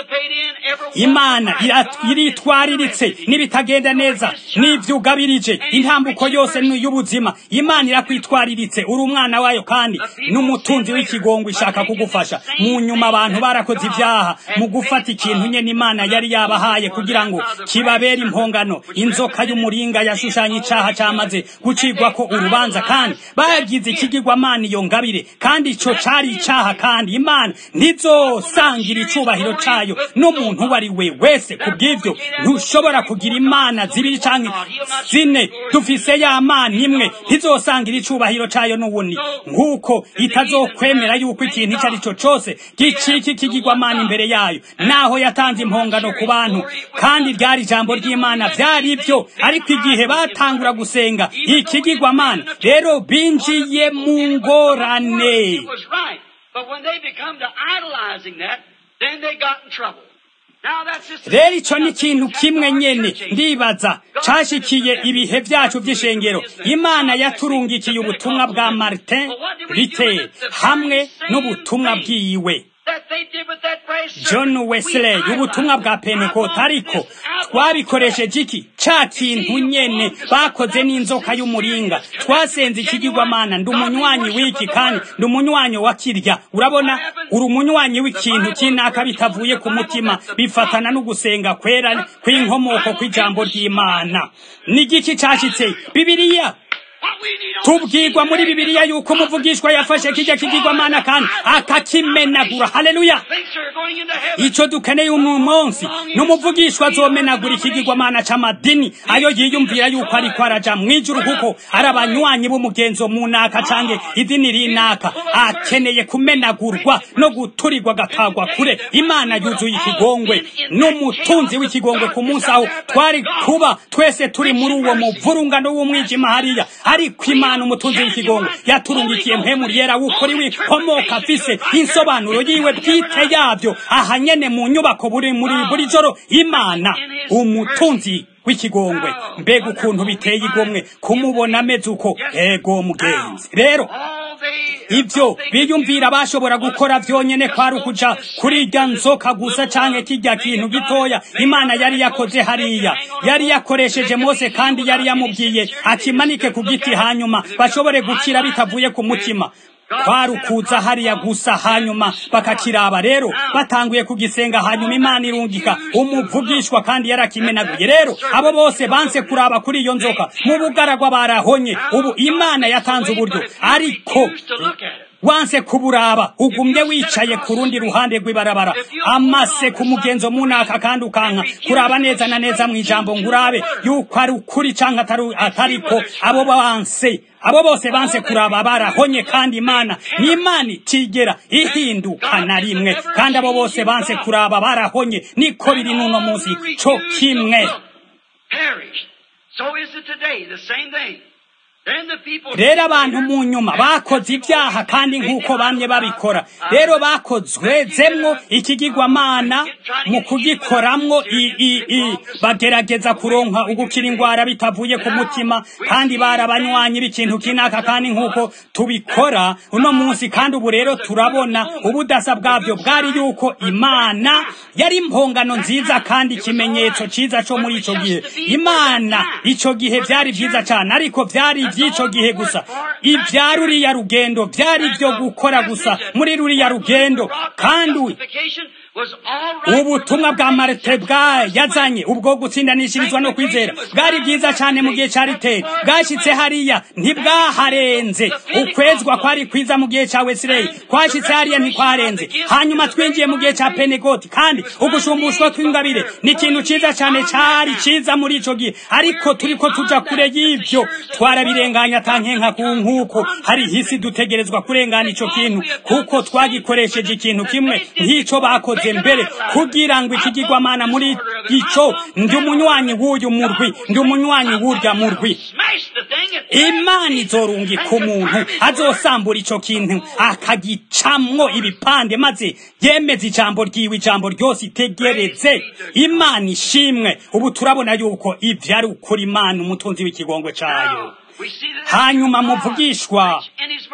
imana iritwariritse n'ibitagenda neza n'ibyugabirije intambuko yose y'ubuzima imana irakwitwariritse uri umwana wayo kandi n'umutunzi w'ikigongo ishaka kugufasha mu nyuma abantu barakoze ibyaha mu gufata ikintu nyine imana yari yabahaye kugira ngo kibabere impongano inzoka y'umuringa yashushanya icyaha cyamaze gucibwa ko urubanza kandi bagize ikigirwamana iyo ngabire kandi icyo cyari icyaha kandi imana ntizosangira icubahiro cyayo n'umuntu uwo ari we wese ku bw'ibyo ntushobora kugira imana zibiri cyangwa zine dufise ya mana imwe ntizosangira icubahiro cyayo n'ubundi nk'uko itazokwemera yuko ikintu icyo ari cyo cyose gicika ikigirwamana imbere yayo naho yatanze impongano ku bantu kandi ryari ijambo ry'imana byari byo ariko igihe batangura gusenga ikigirwamana rero binjiye mu ngorane rero icyo ni ikintu kimwe nyine ndibaza cyashyikiye ibihe byacu by'ishengero imana yaturungikiye ubutumwa bwa martin rite hamwe n'ubutumwa bwiwe john wesley ubutumwa bwa pentecote ariko twabikoresheje iki cya kintu nyene bakoze n'inzoka y'umuringa twasenze ikigirwamana ndi umunywanyi w'iki kandi ndi umunywanyi wa kirya urabona uri umunywanyi w'ikintu cy'inaka bitavuye ku mutima bifatana no gusenga kwera kw'inkomoko kw'ijambo ry'imana ni igiki cyashyitse bibiliya tubwirwa muri bibiliya yuko umuvugishwa yafashe kijya kigirwamana kandi akakimenagura haleluya icyo dukeneye uyu munsi n'umuvugishwa azomenagura ikigirwamana c'amadini ayo yiyumvira yuko ariko araja mu ijuru kuko ari abanywanyi b'umugenzo mu naka cange idini rinaka akeneye kumenagurwa no guturirwa agatagwa kure imana yuzuye ikigongwe n'umutunzi w'ikigongwe ku munsi aho twari kuba twese turi muri uwo muvurungano w'umwijima hariya ariko imana umutunzi w'ikigongo yaturungikiye mpemu yera w'ukuri wikomoka afise insobanuro yiwe bwite yabyo aha nyene mu nyubako buri muri buri joro imana umutunzi w'ikigongwe mbega ukuntu biteye igomwe kumubona ameze uko ego mugenzi rero ibyo biyumvira bashobora gukora byonyene kwari ukuja kuri irya nzoka gusa canke kirya kintu gitoya imana yari yakoze hariya yari yakoresheje mose kandi yari yamubwiye akimanike ku giti hanyuma bashobore gukira bitavuye ku mutima kwari ukuza hariya gusa hanyuma bakakiraba rero batanguye kugisenga hanyuma imana irungika umuvugishwa kandi yarakimenaguye rero abo bose banse kuraba kuri iyo nzoka mu bugaragwa barahonye ubu imana yatanze uburyo ariko wanse kuburaba ugumye wicaye ku rundi ruhande rw'ibarabara amase ku mugenzo munaka kandi ukanka kuraba neza na neza mu ijambo ngurabe yuko ari ukuri canke atariko abo banse abo bose banse kuraba barahonye kandi imana ni imana itigera ihinduka na rimwe kandi abo bose banse kuraba barahonye niko biri n'uno munsi co kimwe So is it today, the same thing. rero abantu mu nyuma bakoze ibyaha kandi nk'uko bamye babikora rero bakozwezemwo ikigirwamana mu kugikoramwo bagerageza kuronka ugukira indwara bitavuye ku mutima kandi barabanywanyi b'ikintu kinaka kandi nk'uko tubikora uno munsi kandi ubu rero turabona ubudasa bwabyo bwari yuko imana yari impongano nziza kandi ikimenyetso cyiza cyo muri icyo gihe imana icyo gihe byari byiza cyane ariko byari iby'icyo gihe gusa ibya ruriya rugendo byari ibyo gukora gusa muri ruriya rugendo kandi ubutumwa bwa marite bwa yazanye ubwo gutsindanishirizwa no kwizera bwari bwiza cyane mu gihe cya riteri bwashyitse hariya ntibwaharenze ukwezwa kwari kwiza mu gihe cya wesireyi kwashyitse hariya ntikwarenze hanyuma twinjiye mu gihe cya penegoti kandi ugushumbushwa kw'ingabire ni ikintu cyiza cyane cyari cyiza muri icyo gihe ariko turi ko tujya kure y'ibyo twarabirenganya atankenka ku nk'uko hari hisi dutegerezwa kurengana icyo kintu kuko twagikoresheje ikintu kimwe nk'icyo bakoze mbere kugira ngo ikigirwamana muri icyo ndi umunywanyi w'uyu murwi ndi umunywanyi w'urya murwi imana izorungika umuntu azosambura icyo kintu akagicamwo ibipande maze yemeza ijambo ryiwe ijambo ryose itegereze imana ishimwe ubu turabona yuko ibyo ari ukuri imana umutunzi w'ikigongwe cyayo hanyuma muvugishwa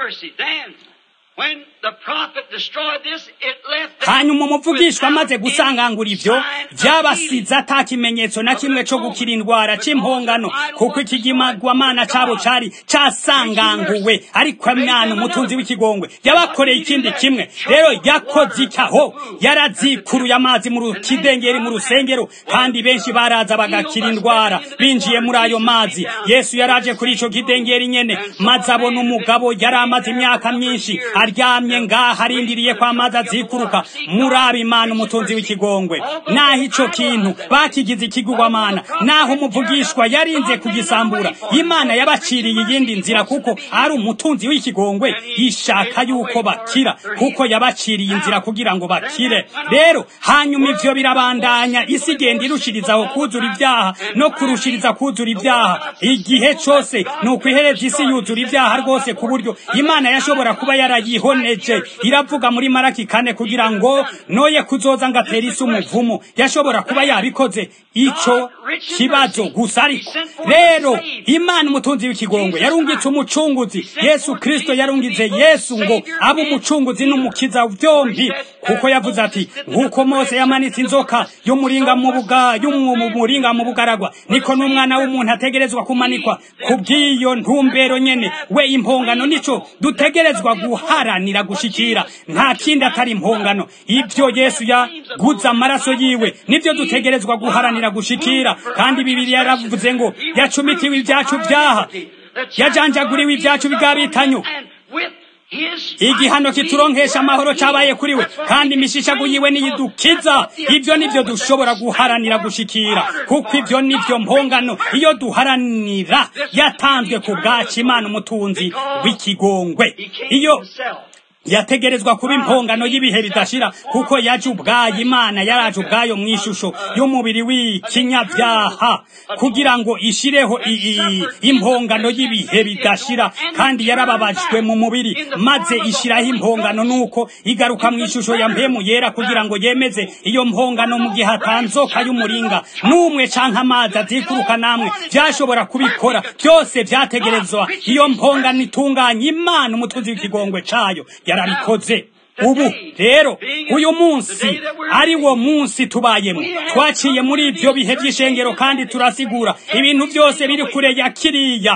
hanyuma umuvugishwa amaze gusangangura ibyo byabasize ata kimenyetso na kimwe cyo gukira indwara cy'impongano kuko ikigimagwamana cyabo cyari cyasanganguwe ariko mwana umutunzi w'ikigongwe yabakoreye ikindi kimwe rero yakoze icyaho yarazikuruye amazi mu kidengeri mu rusengero kandi benshi baraza bagakira indwara binjiye muri ayo mazi yesu yaraje kuri icyo kidengeri nyene maze abona umugabo yari amaze imyaka myinshi aryamye ngaha arindiriye ko amazi azikuruka murabe imana umutunzi w'ikigongwe naho ico kintu bakigize ikigugwamana naho umuvugishwa yarinze kugisambura imana yabaciriye iyindi nzira kuko ari umutunzi w'ikigongwe ishaka yuko bakira kuko yabaciriye inzira kugira ngo bakire rero hanyuma ivyo birabandanya isi igenda irushirizaho kuzura ibyaha no kurushiriza kuzura ibyaha igihe cose ni ukwihereza isi yuzura ibyaha rwose ku buryo imana yashobora kuba yarayihoneje iravuga muri maraki kane kugira ngo noye kuzoza ngo atere isi umuvumo yashobora kuba yabikoze ico kibazo gusa ariko rero imana umutunzi w'ikigongwe yarungitse umucunguzi yesu kristo yarungize yesu ngo abe umucunguzi n'umukiza byombi kuko yavuze ati nk'uko mose yamanitse inzoka y'umuringa mu buga y'umuringa mu bugaragwa niko n'umwana w'umuntu ategerezwa kumanikwa ku bw'iyo ntumbero nyene we impongano nico dutegerezwa guharanira gushikira nta kindi atari impongano ibyo yesu yaguze amaraso yiwe nibyo dutegerezwa guharanira gushikira kandi bibiriya yaravuze ngo yacumitiwe ibyacu byaha yajanjaguriwe ibyacu bigabitanyo igihano kituronkesha amahoro cyabaye kuri we kandi imishishago yiwe niyidukiza ibyo nibyo dushobora guharanira gushikira kuko ibyo nibyo mpongano iyo duharanira yatanzwe ku bwacu imana umutunzi w'ikigongwe iyo yategerezwa kuba impongano y'ibihe bidashira kuko yaje ubwayo imana yaraje ubwayo mu ishusho y'umubiri w'ikinyabyaha kugira ngo ishireho impongano y'ibihe bidashira kandi yarababajwe mu mubiri maze ishyiraho impongano nuko igaruka mu ishusho ya mpemu yera kugira ngo yemeze iyo mpongano mu gihe hatanzoka y'umuringa n'umwe canke amazi azikuruka namwe byashobora kubikora byose byategerezwa iyo mpongano itunganye imana umutunzi w'ikigongwe cayo yarabikoze ubu rero uyu munsi ari wo munsi tubayemo twaciye muri ibyo bihe by'ishengero kandi turasigura ibintu byose biri kure ya kiriya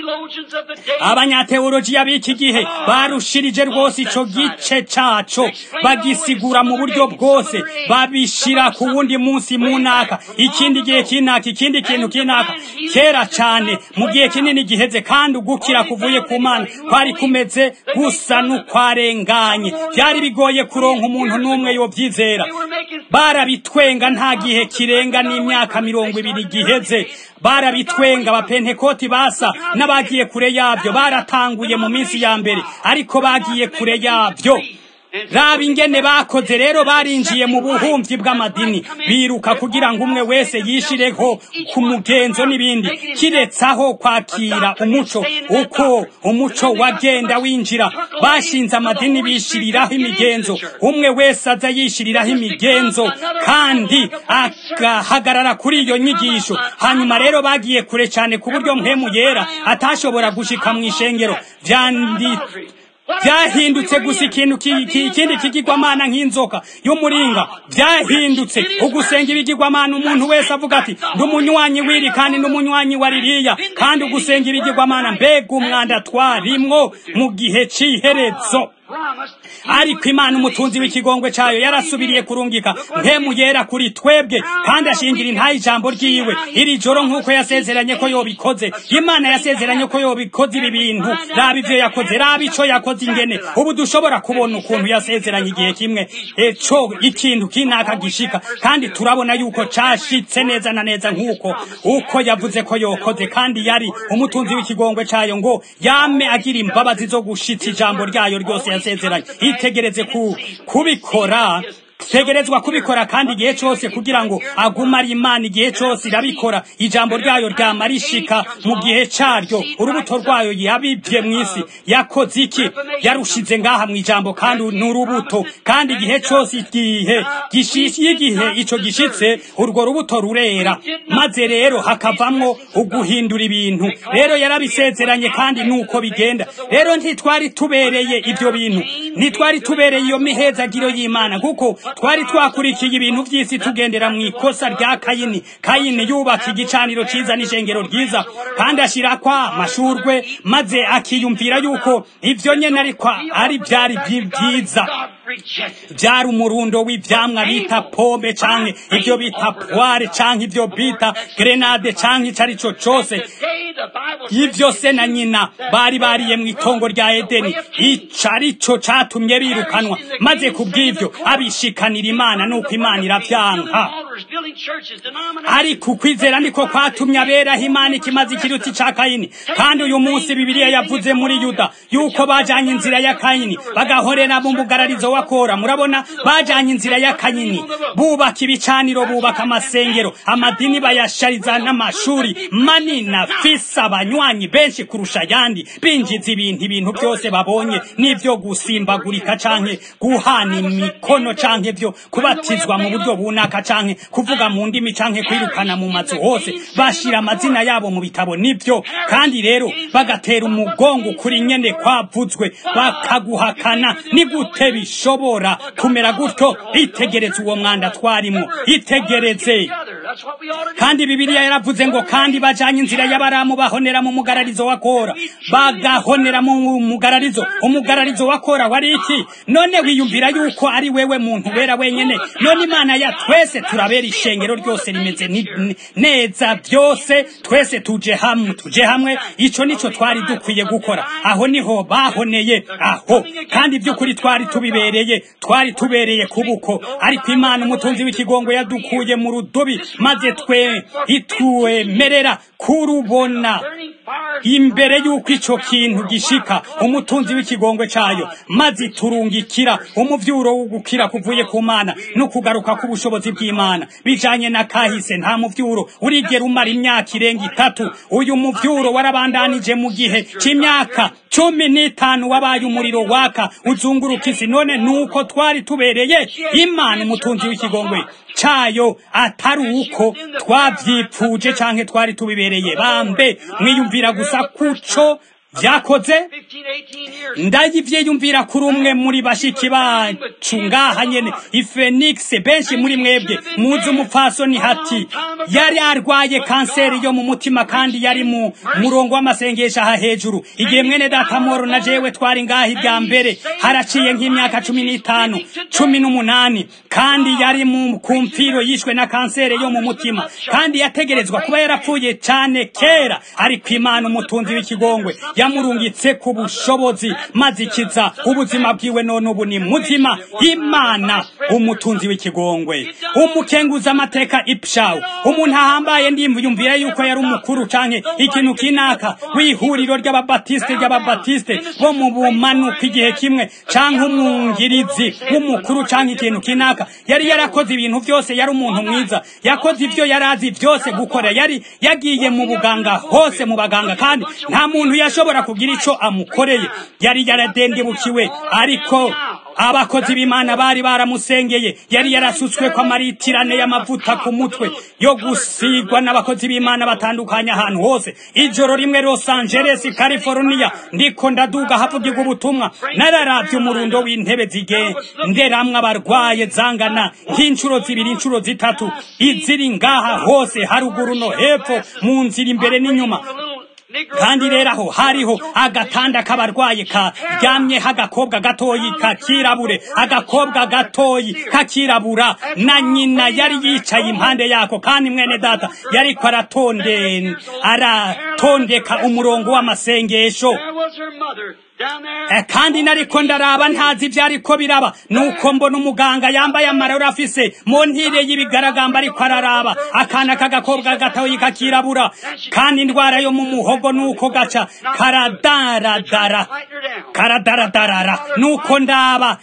abanyateolojiya b'iki gihe barushirije rwose icyo gice cyaco bagisigura mu buryo bwose babishira ku wundi munsi mu naka ikindi gihe kinaka ikindi kintu kinaka kera cyane mu gihe kinini giheze kandi ugukira kuvuye ku mana kwari kumeze gusa n'ukwarenganye byari bigoye kuronka umuntu n'umwe yobyizera barabitwenga nta gihe kirenga n'imyaka mirongo ibiri giheze barabitwenga abapentekoti basa n'abagiye kure yabyo baratanguye mu minsi ya mbere ariko bagiye kure yabyo raba ingene bakoze rero barinjiye mu buhumyi bw'amadini biruka kugira ngo umwe wese yishireho ku mugenzo n'ibindi kiretsaho kwakira umuco uko umuco wagenda winjira bashinze amadini bishiriraho imigenzo umwe wese aza yishiriraho imigenzo kandi agahagarara kuri iyo nyigisho hanyuma rero bagiye kure cyane ku buryo mpemu yera atashobora gushika mu ishengero byandi byahindutse gusa ikintu ikindi kigirwamana nk'inzoka y'umuringa byahindutse ugusenga ibigirwamana umuntu wese avuga ati ndi umunywanyi w'iri kandi ndi umunywanyi wa ririya kandi ugusenga ibigirwamana mbega umwanda twarimwo mu gihe cy'iherezo ariko imana umutunzi w'ikigongwe cyayo yarasubiriye kurungika mpemu yera kuri twebwe kandi ashingira intayi ijambo ryiwe iri joro nk'uko yasezeranye ko yobikoze imana yasezeranye ko yobikoze ibi bintu raba ibyo yakoze raba icyo yakoze ingene ubu dushobora kubona ukuntu yasezeranye igihe kimwe eco ikintu kinaka gishika kandi turabona yuko cashitse neza na neza nk'uko uko yavuze ko yokoze kandi yari umutunzi w'ikigongwe cyayo ngo yame agira imbabazi zo gushitsa ijambo ryayo ryose yasezeranye itegereze ku kubikora tegerezwa kubikora kandi igihe cyose kugira ngo agume ari imana igihe cyose irabikora ijambo ryayo ryama rishika mu gihe cyaryo urubuto rwayo yabibye mu isi yakoze iki yarushize ngaha mu ijambo kandi ni urubuto kandi igihe cyose igihe igihe icyo gishitse urwo rubuto rurera maze rero hakavamwo uguhindura ibintu rero yarabisezeranye kandi nuko bigenda rero ntitwari tubereye ibyo bintu ntitwari tubereye iyo mihezagiro y'imana kuko twari twakurikiye ibintu by'isi tugendera mu ikosa rya kayini kayini yubaka igicaniro cyiza n'ishengero ryiza kandi ashyira kwa mashurwe maze akiyumvira yuko ibyo nyine ariko ari byari byiza byari umurundo w'ibyamwa bita pome cyangwa ibyo bita puware cyangwa ibyo bita gerenade cyangwa icyo ari cyo cyose ibyo se na nyina bari bariye mu itongo rya edeni icyo ari cyo cyatumye birukanwa maze ku bw'ibyo abishikanira imana nuko imana irabyanka ariko ukwizera niko kwatumye aberaho imana ikimaze ikiruti cya kayini kandi uyu munsi bibiliya yavuze muri yuda yuko bajyanye inzira ya kayini bagahorera mu mugararizo wa kora murabona bajyanye inzira ya kayini bubaka ibicaniro bubaka amasengero amadini bayashariza n'amashuri manini afise abanywanyi benshi kurusha ayandi binjiza ibintu ibintu byose babonye n'ibyo gusimbagurika canke guhana imikono canke byo kubatizwa mu buryo bunaka canke kuvuga mu ndimi canke kwirukana mu mazu hose bashira amazina yabo mu bitabo nibyo kandi rero bagatera umugongo kuri nyene kwavuzwe bakaguhakana ni gute bishobora kumera gutyo itegereze uwo mwanda twarimo itegereze kandi bibiliya yaravuze ngo kandi bajanye inzira y'abaramu bahonera mu mugararizo wa kora bagahonera mu mugararizo umugararizo wa kora wari iki none wiyumvira yuko ari wewe muntu wera wenyene none imana ya twese turabera ishengero ryose rimeze neza byose twese tuje hamwe tuje hamwe ico nico twari dukwiye gukora aho niho bahoneye aho kandi by'ukuri twari tubibereye twari tubereye kubuko ariko imana umutunzi w'ikigongo yadukuye mu rudubi maze twe itwemerera kurubona imbere y'uko icyo kintu gishika umutunzi w'ikigongwe cyayo maze iturungikira umuvyuro wo gukira kuvuye ku mana no kugaruka k'ubushobozi bw'imana bijanye na kahise nta muvyuro urigera umara imyaka irenga itatu uyu muvyuro warabandanije mu gihe c'imyaka cumi n'itanu wabaye umuriro waka uzunguruka isi none nuko twari tubereye imana umutunzi w'ikigongwe cayo atari uko twavyipfuje canke twari tubibereye bambe mwiyumvira gusa kuco vyakoze ndayivyiyumvira kuri umwe muri bashiki bacu ngaha nyene ifenix benshi muri mwebwe muzi umupfasoni hati yari arwaye kanseri yo mu mutima kandi yari mu murongo w'amasengesho aha hejuru igihe mwene datamoro na jewe twari ngaha ibya mbere haraciye nk'imyaka cumi n'itanu cumi n'umunani kandi yari mu kumfiro yishwe na kanseri yo mu mutima kandi yategerezwa kuba yarapfuye cane kera ariko imana umutunzi w'ikigongwe yamurungitse ku bushobozi maze ikiza ubuzima bwiwe none ubu ni muzima imana umutunzi w'ikigongwe umukenguza amateka ipshawu umuntu ahambaye ndimviyumvira yuko yari umukuru canke ikintu kinaka w'ihuriro ry'ababatiste ry'ababatiste bo mu bumanuka igihe kimwe canke umwungirizi w'umukuru canke ikintu kinaka yari yarakoze ibintu byose yari umuntu mwiza yakoze ibyo yari azi byose gukora yari yagiye mu buganga hose mu baganga kandi nta muntu yashobora kugira ico amukoreye yari yaradendebukiwe ariko abakozi b'imana bari baramusengeye yari yarasutswe ko amaritirane y'amavuta ku mutwe yo gusigwa n'abakozi b'imana batandukanye ahantu hose ijoro rimwe los angeles california ndiko ndaduga havugirwa ubutumwa nararavye umurundo w'intebe zigenderamwo abarwaye zangana nk'inshuro zibiri inshuro zitatu iziri ngaha hose haruguru no hepfo mu nzira imbere n'inyuma kandi rero aho hariho agatanda k'abarwayi karyamyeho agakobwa gatoyi kakirabure agakobwa gatoyi kakirabura na nyina yari yicaye impande yako kandi mwene data yariko aratonde aratondeka umurongo w'amasengesho kandi nariko ndaraba ntazi ibyo ariko biraba nuko mbona umuganga yambaye amararo afise mu ntire y'ibigaragamba ariko araraba akana k'agakobwa gatoyi kakirabura kandi indwara yo mu muhogo nuko gaca karadaradara karadaradarara nuko ndaba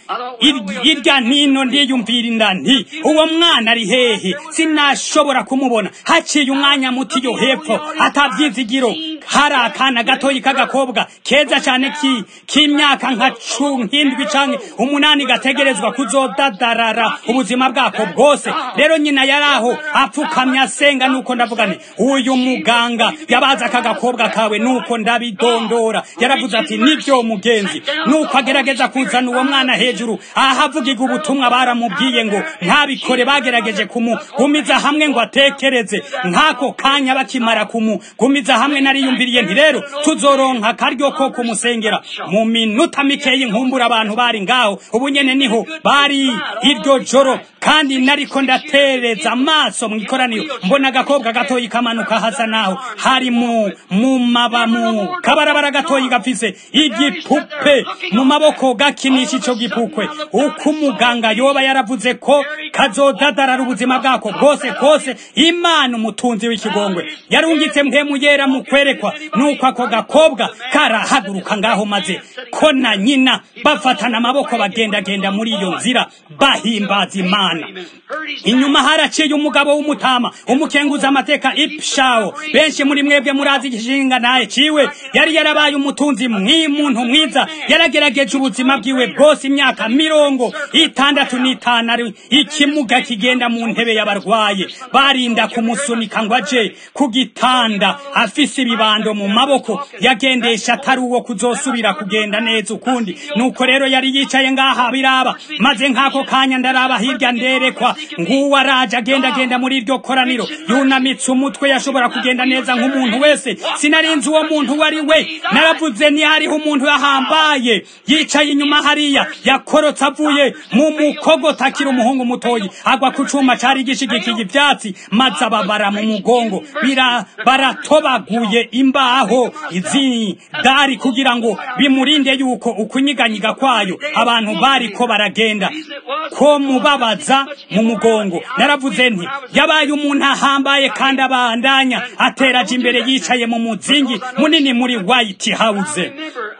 irya ntino ndiyumvira inda nti uwo mwana ari hehe sinashobora kumubona haciye umwanya muti yo hepfo atabyizigiro hari akana gatoyi k'agakobwa keza cyane ki k'imyaka nka nk'indwi canke umunani gategerezwa kuzodadarara ubuzima bwako bwose rero nyina yari aho apfukamye asenga nuko ndavuga nti uyu muganga yabaza aka gakobwa kawe nuko ndabidondora yaravuze ati nibyo mugenzi nuko agerageza kuzana uwo mwana hejuru ahavugirwa ubutumwa baramubwiye ngo ntabikore bagerageje kumugumiza hamwe ngo atekereze nk'ako kanya bakimara kumugumiza hamwe nariyumviriye nti rero tuzoronka akaryo ko kumusengera mu minota mikeyi nkumbura abantu bari ngaho ubu nyene niho bari iryo joro kandi nariko ndatereza amaso mu ikoraniro mbona agakobwa gatoyi kamanuka hasa naho hari mu mu maba mu kabarabara gatoyi gafise igipupe mu maboko gakinisha ico gipukwe uko umuganga yoba yaravuze ko kazodadarara ubuzima bwako bwose kose imana umutunzi w'ikigongwe yarungitse mpemu yera mu kwerekwa nuko ako gakobwa karahaguruka ngaho maze ko na nyina bafatana amaboko bagendagenda muri iyo nzira bahimbaza imana inyuma haraciye umugabo w'umutama umukenguza amateka ipshawo benshi muri mwebwe murazi igishinga naye ciwe yari yarabaye umutunzi mw'imuntu mwiza yaragerageje ubuzima bwiwe bwose imyaka mirongo itandatu n'itanu ari ikimuga kigenda mu ntebe y'abarwaye barinda kumusunika ngo aje ku gitanda afise ibibando mu maboko yagendesha atari uwo kuzosubira kugenda neza ukundi nuko rero yari yicaye ngaha biraba maze nk'ako kanya ndaraba hirya nderekwa nguwo araje agendagenda muri iryo koraniro yunamitse umutwe yashobora kugenda neza nk'umuntu wese sinarinzi uwo muntu wari we naravuze ni hariho umuntu yahambaye yicaye inyuma hariya yakorotse avuye mu mukogota akiri umuhungu mutoyi agwa ku cuma cari gishigikiye ivyatsi maze ababara mu mugongo bira baratobaguye imbaho izi dari kugira ngo bimurinde yuko ukunyiganyiga kwayo abantu bariko baragenda ko mubabaza mu mugongo naravuze nti yabaye umuntu ahambaye kandi abandanya ateraje imbere yicaye mu muzingi munini muri white house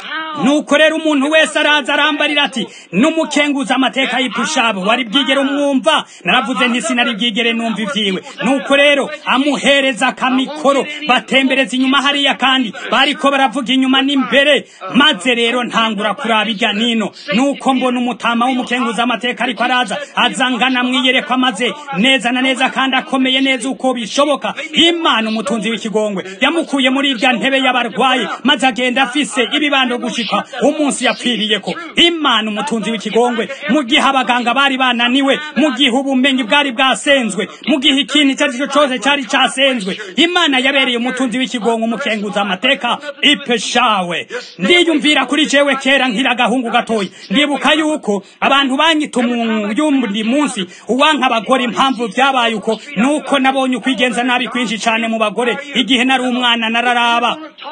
nuko rero umuntu wese araza arambarira ati n'umukenguza amateka y'ipushabu wari bwigere umwumva naravuze nti sinari bwigere numva ivyiwe nuko rero amuhereza akamikoro batembereza inyuma hariya kandi bariko baravuga inyuma n'imbere maze rero ntangura kuraba irya nino nuko mbona umutama w'umukenguza amateka ariko araza azangana mwiyerekwa maze neza na neza kandi akomeye neza uko bishoboka imana umutunzi w'ikigongwe yamukuye muri irya ntebe y'abarwayi maze agenda afise ibibando gushika umunsi yapfiriyeko imana umutunzi w'ikigongwe mu gihe abaganga bari bananiwe mu gihe ubumenyi bwari bwasenzwe mu gihe ikintu icyo ari cyo cyose cyari cyasenzwe imana yabereye umutunzi w'ikigongwe umukenguza amateka ipeshawe ndiyumvira kuri jewe kera nkira agahungu gatoya ndibuka yuko abantu banyita umuyundi munsi uwanka abagore impamvu byabaye uko nuko nabonye ukwigenza nabi kwinshi cyane mu bagore igihe nari umwana nararaba Talk to me.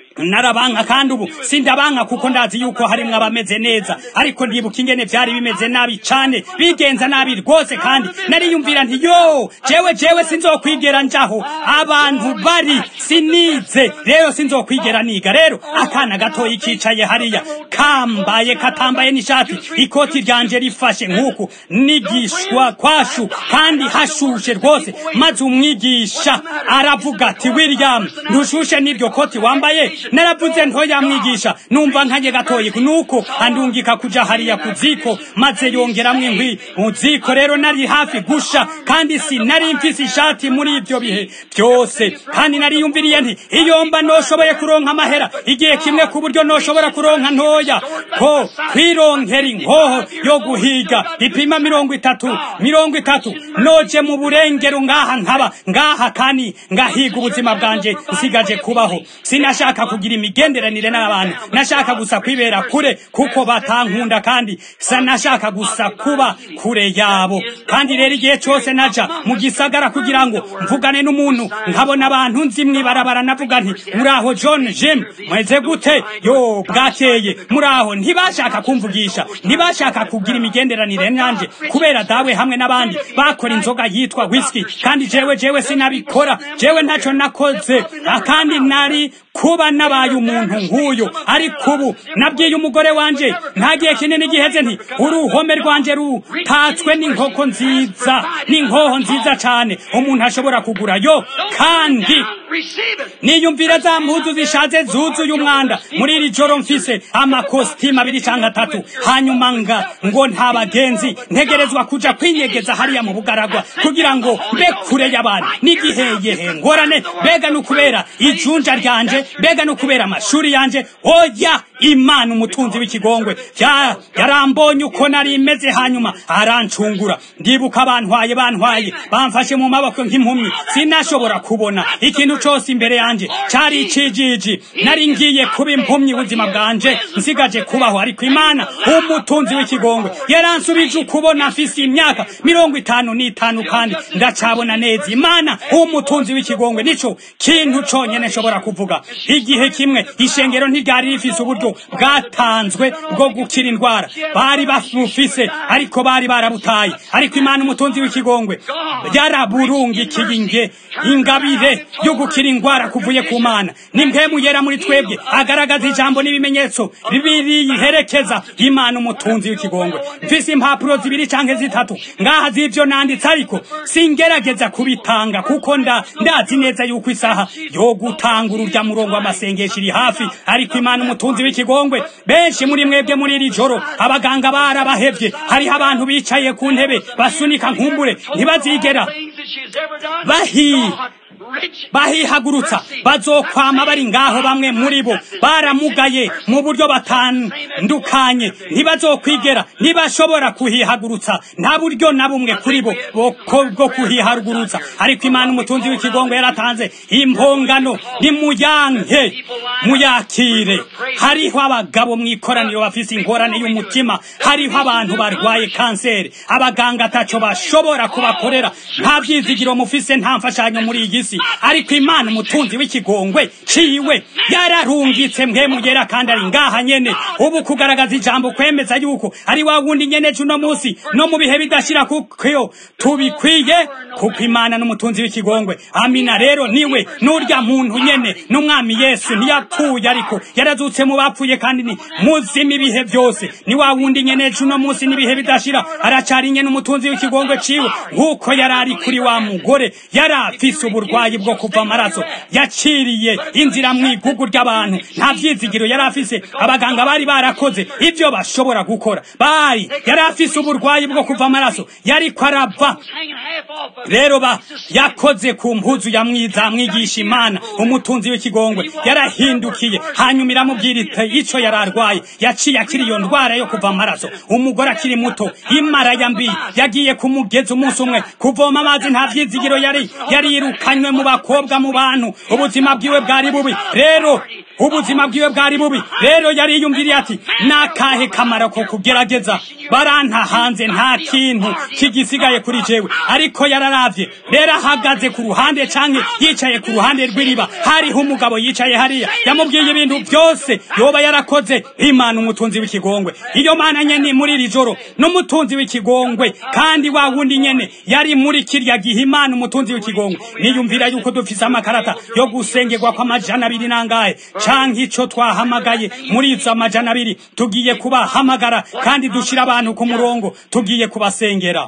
narabanka kandi ubu sindabanka kuko ndazi yuko harimwo abameze neza ariko ndibuka ingene vyari bimeze nabi cane bigenza nabi rwose kandi nariyumvira nti yo jewe jewe sinzokwigera njaho abantu bari sinize rero sinzokwigera niga rero akana gatoyi kicaye hariya kambaye katambaye n'ishati ikoti ryanje rifashe nk'uku nigishwa kwashu kandi hashushe rwose maze umwigisha aravuga ati william ntushushe n'iryo koti wambaye naravuze ntoya mwigisha numva nkanye gatoyi nuko andungika kuja hariya ku ziko maze yongeramwo inkwi mu ziko rero nari hafi gusha kandi sinari mfise ishati muri ivyo bihe byose kandi nariyumviriye nti iyo mba noshoboye kuronka amahera igihe kimwe ku buryo noshobora kuronka ntoya ko kwironkera inkoho yo guhiga ipima mirongo itatu mirongo itatu noje mu burengero ngaha nkaba ngaha kandi ngahiga ubuzima bwanje nsigaje kubaho sinashaka kugira imigenderanire n'abantu nashaka gusa kwibera kure kuko batankunda kandi sanashaka gusa kuba kure yabo kandi rero igihe cyose naja mu gisagara kugira ngo mvugane n'umuntu nkabona abantu nzi mwibarabara navuga nti muraho john jim mweze gute yo bwakeye muraho ntibashaka kumvugisha ntibashaka kugira imigenderanire nanje kubera dawe hamwe n'abandi bakora inzoga yitwa whisky kandi jewe jewe sinabikora jewe ntaco nakoze akandi nari kuba nabaye umuntu nk'uyu ariko ubu nabwiye umugore wanje nta gihe kinini giheze nti uruhome rwanje rutatswe n'inkoko nziza n'inkoho nziza cane umuntu ashobora kugura yo kandi niyumvira za mpuzu zishaje zuzuye umwanda muri iri joro mfise amakositimu abiri canke atatu hanyuma nga ngo nta bagenzi ntegerezwa kuja kwinyegeza hariya mu bugaragwa kugira ngo mbe kure y'abantu n'igiheyehe ngorane mbega n'ukubera ijunja ryanje mbega n'ukubera amashuri yanje oya imana umutunzi w'ikigongwe yarambonye uko nari meze hanyuma arancungura ndibuka bantwaye bantwaye bamfashe mu maboko nk'impumyi sinashobora kubona ikintu cose imbere yanje cari icijiji nari ngiye kuba impumyi ubuzima bwanje nsigaje kubaho ariko imana umutunzi w'ikigongwe yaransubije ukubona afise imyaka mirongo itanu n'itanu kandi ndacabona neza imana umutunzi w'ikigongwe nico kintu conyene nshobora kuvuga igihe kimwe ishengero ntiryari rifise uburyo bwatanzwe bwo gukira indwara bari bafufise ariko bari barabutaye ariko imana umutunzi w'ikigongwe yaraburungikiye inge ingabire yo gukira indwara kuvuye ku mana n'impemu yera muri twebwe agaragaza ijambo n'ibimenyetso biriherekeza imana umutunzi w'ikigongwe mfise impapuro zibiri canke zitatu ngaha z'ivyo nanditse ariko singerageza kubitanga kuko nda ndazi neza yuko isaha yo gutanga ururya murongo w'amasengesho iri hafi ariko imana umutunzi w'ikigongwe benshi muri mwebwe muri iri joro abaganga barabahevye hariho abantu bicaye ku ntebe basunika nkumbure ntibazigera bahi bahihagurutsa bazokwama bari ngaho bamwe muri bo baramugaye mu buryo batandukanye ntibazokwigera ntibashobora kuhihagurutsa nta buryo na bumwe kuri bo bwo kuhihagurutsa ariko imana umutunzi w'ikigongo yaratanze impongano nimuyanke muyakire hariho abagabo mu ikoraniro bafise ingorane y'umutima hariho abantu barwaye kanseri abaganga ataco bashobora kubakorera nta byizigiro mufise nta mfashanyo muri iyi si ariko imana umutunzi w'ikigongwe ciwe yararungitse mwe mugera kandi ari ngaha nyene ubu kugaragaza ijambo kwemeza yuko ari wa wundi nyene cuno musi no mu bihe bidashira kuko tubikwiye kuko imana n'umutunzi w'ikigongwe amina rero niwe n'urya muntu nyene n'umwami yesu ntiyapfuye ariko yarazutse mu bapfuye kandi ni muzima ibihe byose ni wa wundi nyene cuno musi n'ibihe bidashira aracari nyene umutunzi w'ikigongwe ciwe nk'uko yari ari kuri wa mugore yari afise uburwayi bwo kuva amaraso yaciriye inzira mu igugu ry'abantu nta vyizigiro yari afise abaganga bari barakoze ivyo bashobora gukora bari yari afise uburwayi bwo kuva amaraso yariko arava rero ba yakoze ku mpuzu ya mwiza mwigisha imana umutunzi w'ikigongwe yarahindukiye hanyuma iramubwira ite ico yari arwaye yaciye akiri iyo ndwara yo kuva amaraso umugore akiri muto imara ya mbi yagiye kumugeza umunsi umwe kuvoma amazi nta vyizigiro yari yarirukanywe mu bakobwa mu bantu ubuzima bwiwe bwari bubi rero ubuzima bwiwe bwari bubi rero yariyumviriye ati nakahe kamaro ko kugerageza baranta hanze nta kintu kigisigaye kuri jewe ariko yararavye rero ahagaze ku ruhande canke yicaye ku ruhande rw'iriba hariho umugabo yicaye hariya yamubwiye ibintu byose yoba yarakoze imana umutunzi w'ikigongwe iyo mana nyene muri iri joro n'umutunzi w'ikigongwe kandi wa wundi nyene yari muri kirya gihe imana umutunzi w'ikigongwe niyumvira yuko dufise amakarata yo gusengerwa kw'amajana abiri nangahe canke ico twahamagaye muri izo amajana abiri tugiye kubahamagara kandi dushira abantu ku murongo tugiye kubasengera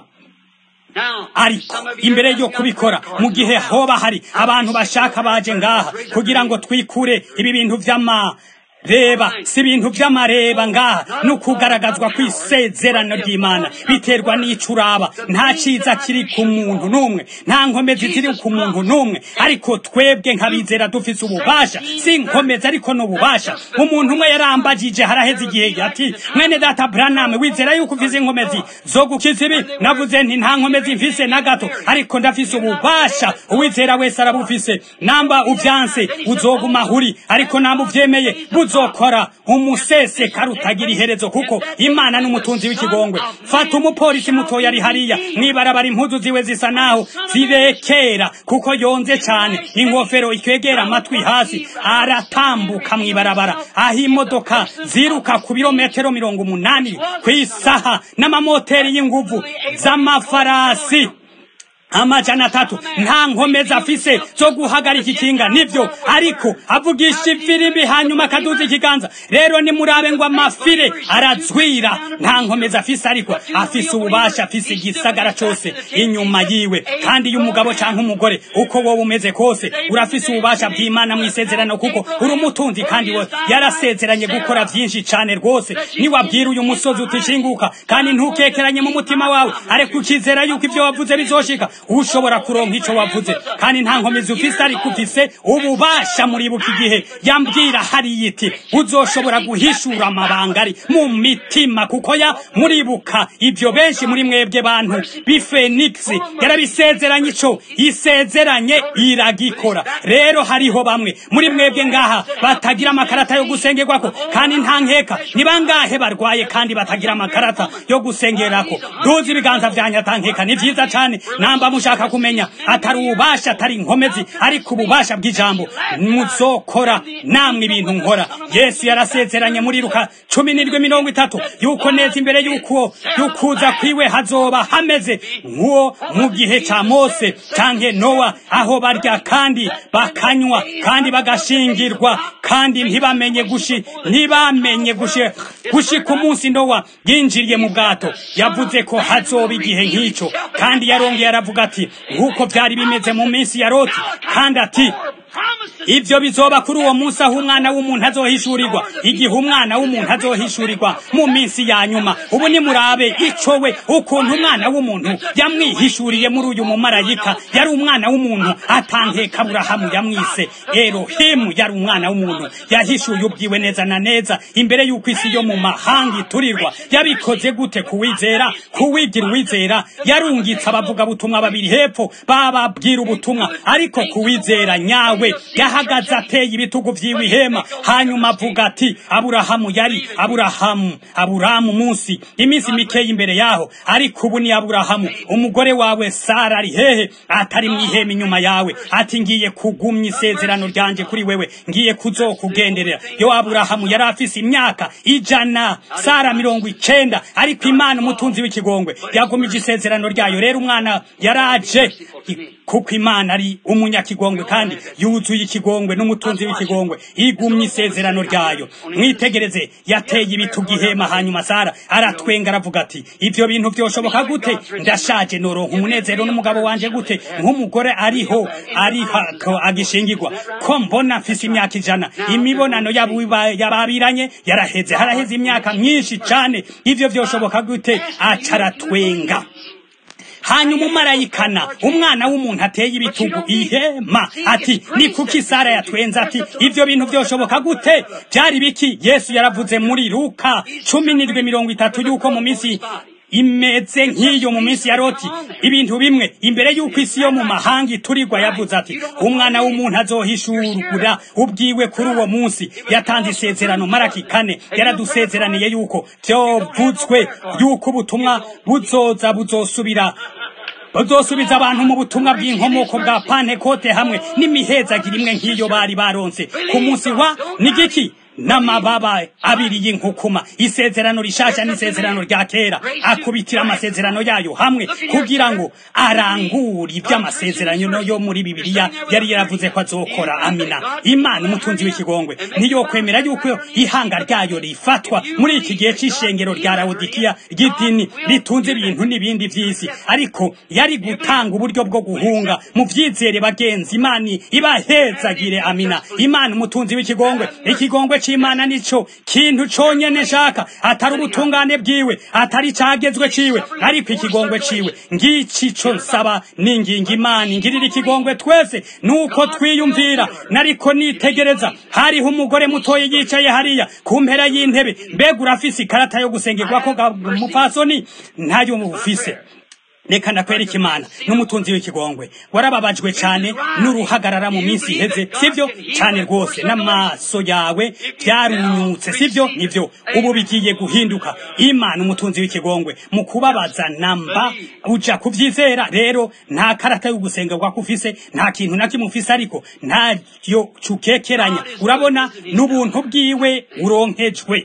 ariko imbere yo kubikora mu gihe hoba hari abantu bashaka baje ngaha kugira ngo twikure ibi bintu vy'ama reba si ibintu by'amareba ngaha ni ukugaragazwa kw'isezerano ry'imana biterwa n'ico uraba nta ciza kiri ku muntu n'umwe nta nkomezi ziri ku muntu n'umwe ariko twebwe nk'abizera dufise ububasha si inkomezi ariko n'ububasha umuntu umwe yarambagije haraheze igihe ati mwene data branam wizera yuko ufise inkomezi zo gukiza ibi navuze nti nta nkomezi mfise na gato ariko ndafise ububasha uwizera wese arabufise namba uvyanse uzoguma huri ariko namba uvyemeye uzokora umuseseka rutagira iherezo kuko imana n'umutunzi w'ikigongwe fata umupolisi mutoya ari hariya mwibarabara impuzu ziwe zisa naho zirekera kuko yonze cyane ingofero ikwegera amatwi hasi aratambuka mwibarabara aho imodoka ziruka ku birometero mirongo umunani ku isaha n'amamoteri y'inguvu z'amafarasi amajana atatu nta nkomezi afise zo guhagarika ikinga nivyo ariko avugisha ifirimbi hanyuma akaduza ikiganza rero nimurabe ngo amafire arazwira nta nkomezi afise ariko afise ububasha afise igisagara cose inyuma yiwe kandi iyo umugabo canke umugore uko wowe umeze kose urafise ububasha bw'imana mw'isezerano kuko uri umutunzi kandi we yarasezeranye gukora vyinshi cane rwose niwabwira uyu musozi utishinguka kandi ntukekeranye mu mutima wawe ariko ukizera yuko ivyo wavuze bizoshika ushobora kuronka ico wavuze kandi nta nkomezi ufise ariko ufise ububasha muribuka igihe yambwira hariya iti uzoshobora guhishura amabanga ari mu mitima kuko ya muribuka ivyo benshi muri mwebwe bantu b'ifenix yarabisezeranye ico isezeranye iragikora rero hariho bamwe muri mwebwe ngaha batagira amakarata yo gusengerwako kandi nta nkeka ni bangahe barwaye kandi batagira amakarata yo gusengerako duzi ibiganza vyanyu atankeka ni vyiza cane namba mushaka kumenya atari ububasha atari inkomezi ariko ububasha bw'ijambo muzokora namwe ibintu nkora yesu yarasezeranye muri ruka cumi n'indwi mirongo itatu yuko neza imbere yuko yukuza kwiwe hazoba hameze nk'uwo mu gihe ca mose canke nowa aho barya kandi bakanywa kandi bagashingirwa kandi ntibamenye gushi ntibamenye gushi gushika umunsi nowa yinjiriye mu bwato yavuze ko hazoba igihe nk'ico kandi yarongeye aravuga ati nk'uko byari bimeze mu minsi ya loti kandi ati ibyo bizoba kuri uwo munsi aho umwana w'umuntu azohishurirwa igihe umwana w'umuntu azohishurirwa mu minsi ya nyuma ubu nimurabe ico we ukuntu umwana w'umuntu yamwihishuriye muri uyu mumarayika yari umwana w'umuntu atankeka aburahamu yamwise erohimu yari umwana w'umuntu yahishuye ubwiwe neza na neza imbere y'uko isi yo mu mahanga iturirwa yabikoze gute kuwizera kuwigira uwizera yarungitse abavuga butumwa babiri hepfo bababwira ubutumwa ariko kuwizera nyawe yahagaze ateye ibitugu vyiwe ihema hanyuma avuga ati aburahamu yari aburahamu aburahamu munsi iminsi mikeya imbere yaho ariko ubu ni aburahamu umugore wawe sara ari hehe atari mu ihema inyuma yawe ati ngiye kugumya isezerano ryanje kuri wewe ngiye kuzokugenderera yo aburahamu yari afise imyaka ijana sara mirongo icenda ariko imana umutunzi w'ikigongwe yagumije isezerano ryayo rero umwana yaraje kuko imana ari umunyakigongwe kandi yuzuye ikigongwe n'umutunzi w'ikigongwe igumye isezerano ryayo mwitegereze yateye ibitugu ihema hanyuma sara aratwenga aravuga ati ivyo bintu vyoshoboka gute ndashaje noronka umunezero n'umugabo wanje gute nk'umugore ariho ariho agishingirwa ko mbona mfise imyaka ijana imibonano yababiranye yaraheze haraheze imyaka myinshi cane ivyo vyoshoboka gute acaratwenga hanyuma umarayikana umwana w'umuntu ateye ibitugu ihema ati ni kuki sara yatwenze ati ivyo bintu vyoshoboka gute byari biki yesu yaravuze muri luka cumi n'indwi mirongo itatu yuko mu minsi imeze nk'iyo mu minsi ya loti ibintu bimwe imbere y'uko isi yo mu mahanga iturirwa yavuze ati umwana w'umuntu azohishurugura ubwiwe kuri uwo munsi yatanze isezerano maraki kane yaradusezeraniye yuko vyovutswe yuko ubutumwa buzoza buzosubira bazosubiza abantu mu butumwa bw'inkomoko bwa pantekote hamwe n'imihezagiro imwe nk'iyo bari baronse ku munsi wa nigiki n'amababa abiri y'inkukuma isezerano rishasha n'isezerano rya kera akubitira amasezerano yayo hamwe kugira ngo arangure iby'amasezerano yo muri bibiliya yari yaravuze ko azokora amina imana umutunzi w'ikigongwe ntiyokwemera yuko ihanga ryayo rifatwa muri iki gihe cy'ishengero rya lawodikiya ry'idini ritunze ibintu n'ibindi by'isi ariko yari gutanga uburyo bwo guhunga mu byizere bagenzi imana ibahezagire amina imana umutunzi w'ikigongwe ikigongwe c'imana nico kintu conyene nshaka atari ubutungane bwiwe atari cagezwe ciwe ariko ikigongwe ciwe ngici co nsaba ninginga imana ingirira ikigongwe twese nuko twiyumvira nariko nitegereza hariho umugore mutoye yicaye hariya ku mpera y'intebe mbega urafise ikarata yo gusengerwako mupfasoni ntayo ufise reka ndakwereka imana n'umutunzi w'ikigongwe warababajwe cyane n'uruhagarara mu minsi iheze sibyo cyane rwose n'amaso yawe byarunyutse sibyo nibyo ubu bigiye guhinduka imana umutunzi w'ikigongwe mu kubabaza namba uja kubyizera rero nta karata yo gusengerwa ufise nta kintu na kimwe ufise ariko ntayo cukekeranya urabona n'ubuntu bwiwe uronkejwe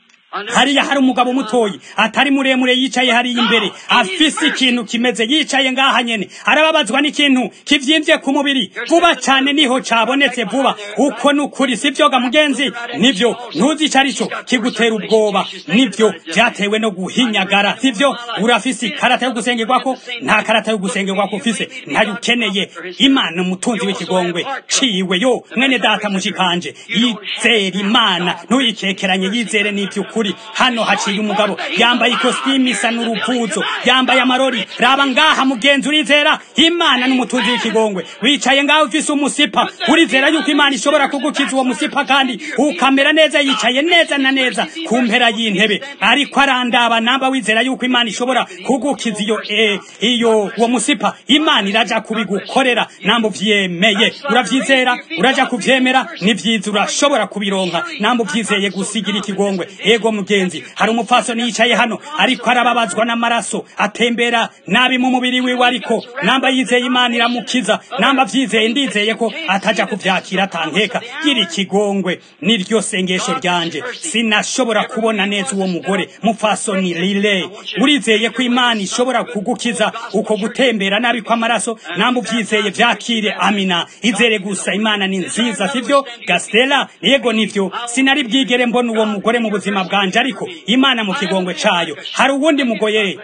hariya hari umugabo mutoyi atari muremure yicaye hariya imbere afise ikintu kimeze yicaye ngaha nyene arababazwa n'ikintu kivyimbye ku mubiri vuba cyane niho cabonetse vuba uko nukuri sivyoga mugenzi nivyo ntuzi ico arico kigutera ubwoba nivyo vyatewe no guhinyagara sivyo urafise ikarata yo gusengerwako nta karata yo gusengerwako ufise ntayo ukeneye imana umutunzi w'ikigongwe ciwe yo mwene data mushikanje yizera imana ntuyikekeranye yizere n'ivy'ukuri ukuri hano haciye umugabo yambaye ikositimu isa n'uruvuzo yambaye amarori raba ngaha mugenzi urizera imana n'umutunzi w'ikigongwe wicaye ngaho ufise umusipa urizera yuko imana ishobora kugukiza uwo musipa kandi ukamera neza yicaye neza na neza ku mpera y'intebe ariko arandaba namba wizera yuko imana ishobora kugukiza iyo e, iyo uwo musipa imana iraja kubigukorera namba uvyemeye uravyizera uraja kuvyemera ni vyiza urashobora kubironka namba uvyizeye gusigira ikigongwe ego mugenzi hari umupfasoni yicaye hano ariko arababazwa n'amaraso atembera nabi mu mubiri wiwe ariko namba yizeye imana iramukiza namba vyizeye ndizeye ko ataja kuvyakira atankeka gira ikigongwe niryo sengesho ryanje sinashobora kubona neza uwo mugore mupfasoni lile urizeye ko imana ishobora kugukiza uko gutembera nabi kw'amaraso namba uvyizeye vyakire amina izere gusa imana ni nziza sivyo gastela yego nivyo sinari bwigere mbona uwo mugore mu buzima bwanje ariko imana mu kigongwe cayo hari uwundi mugoye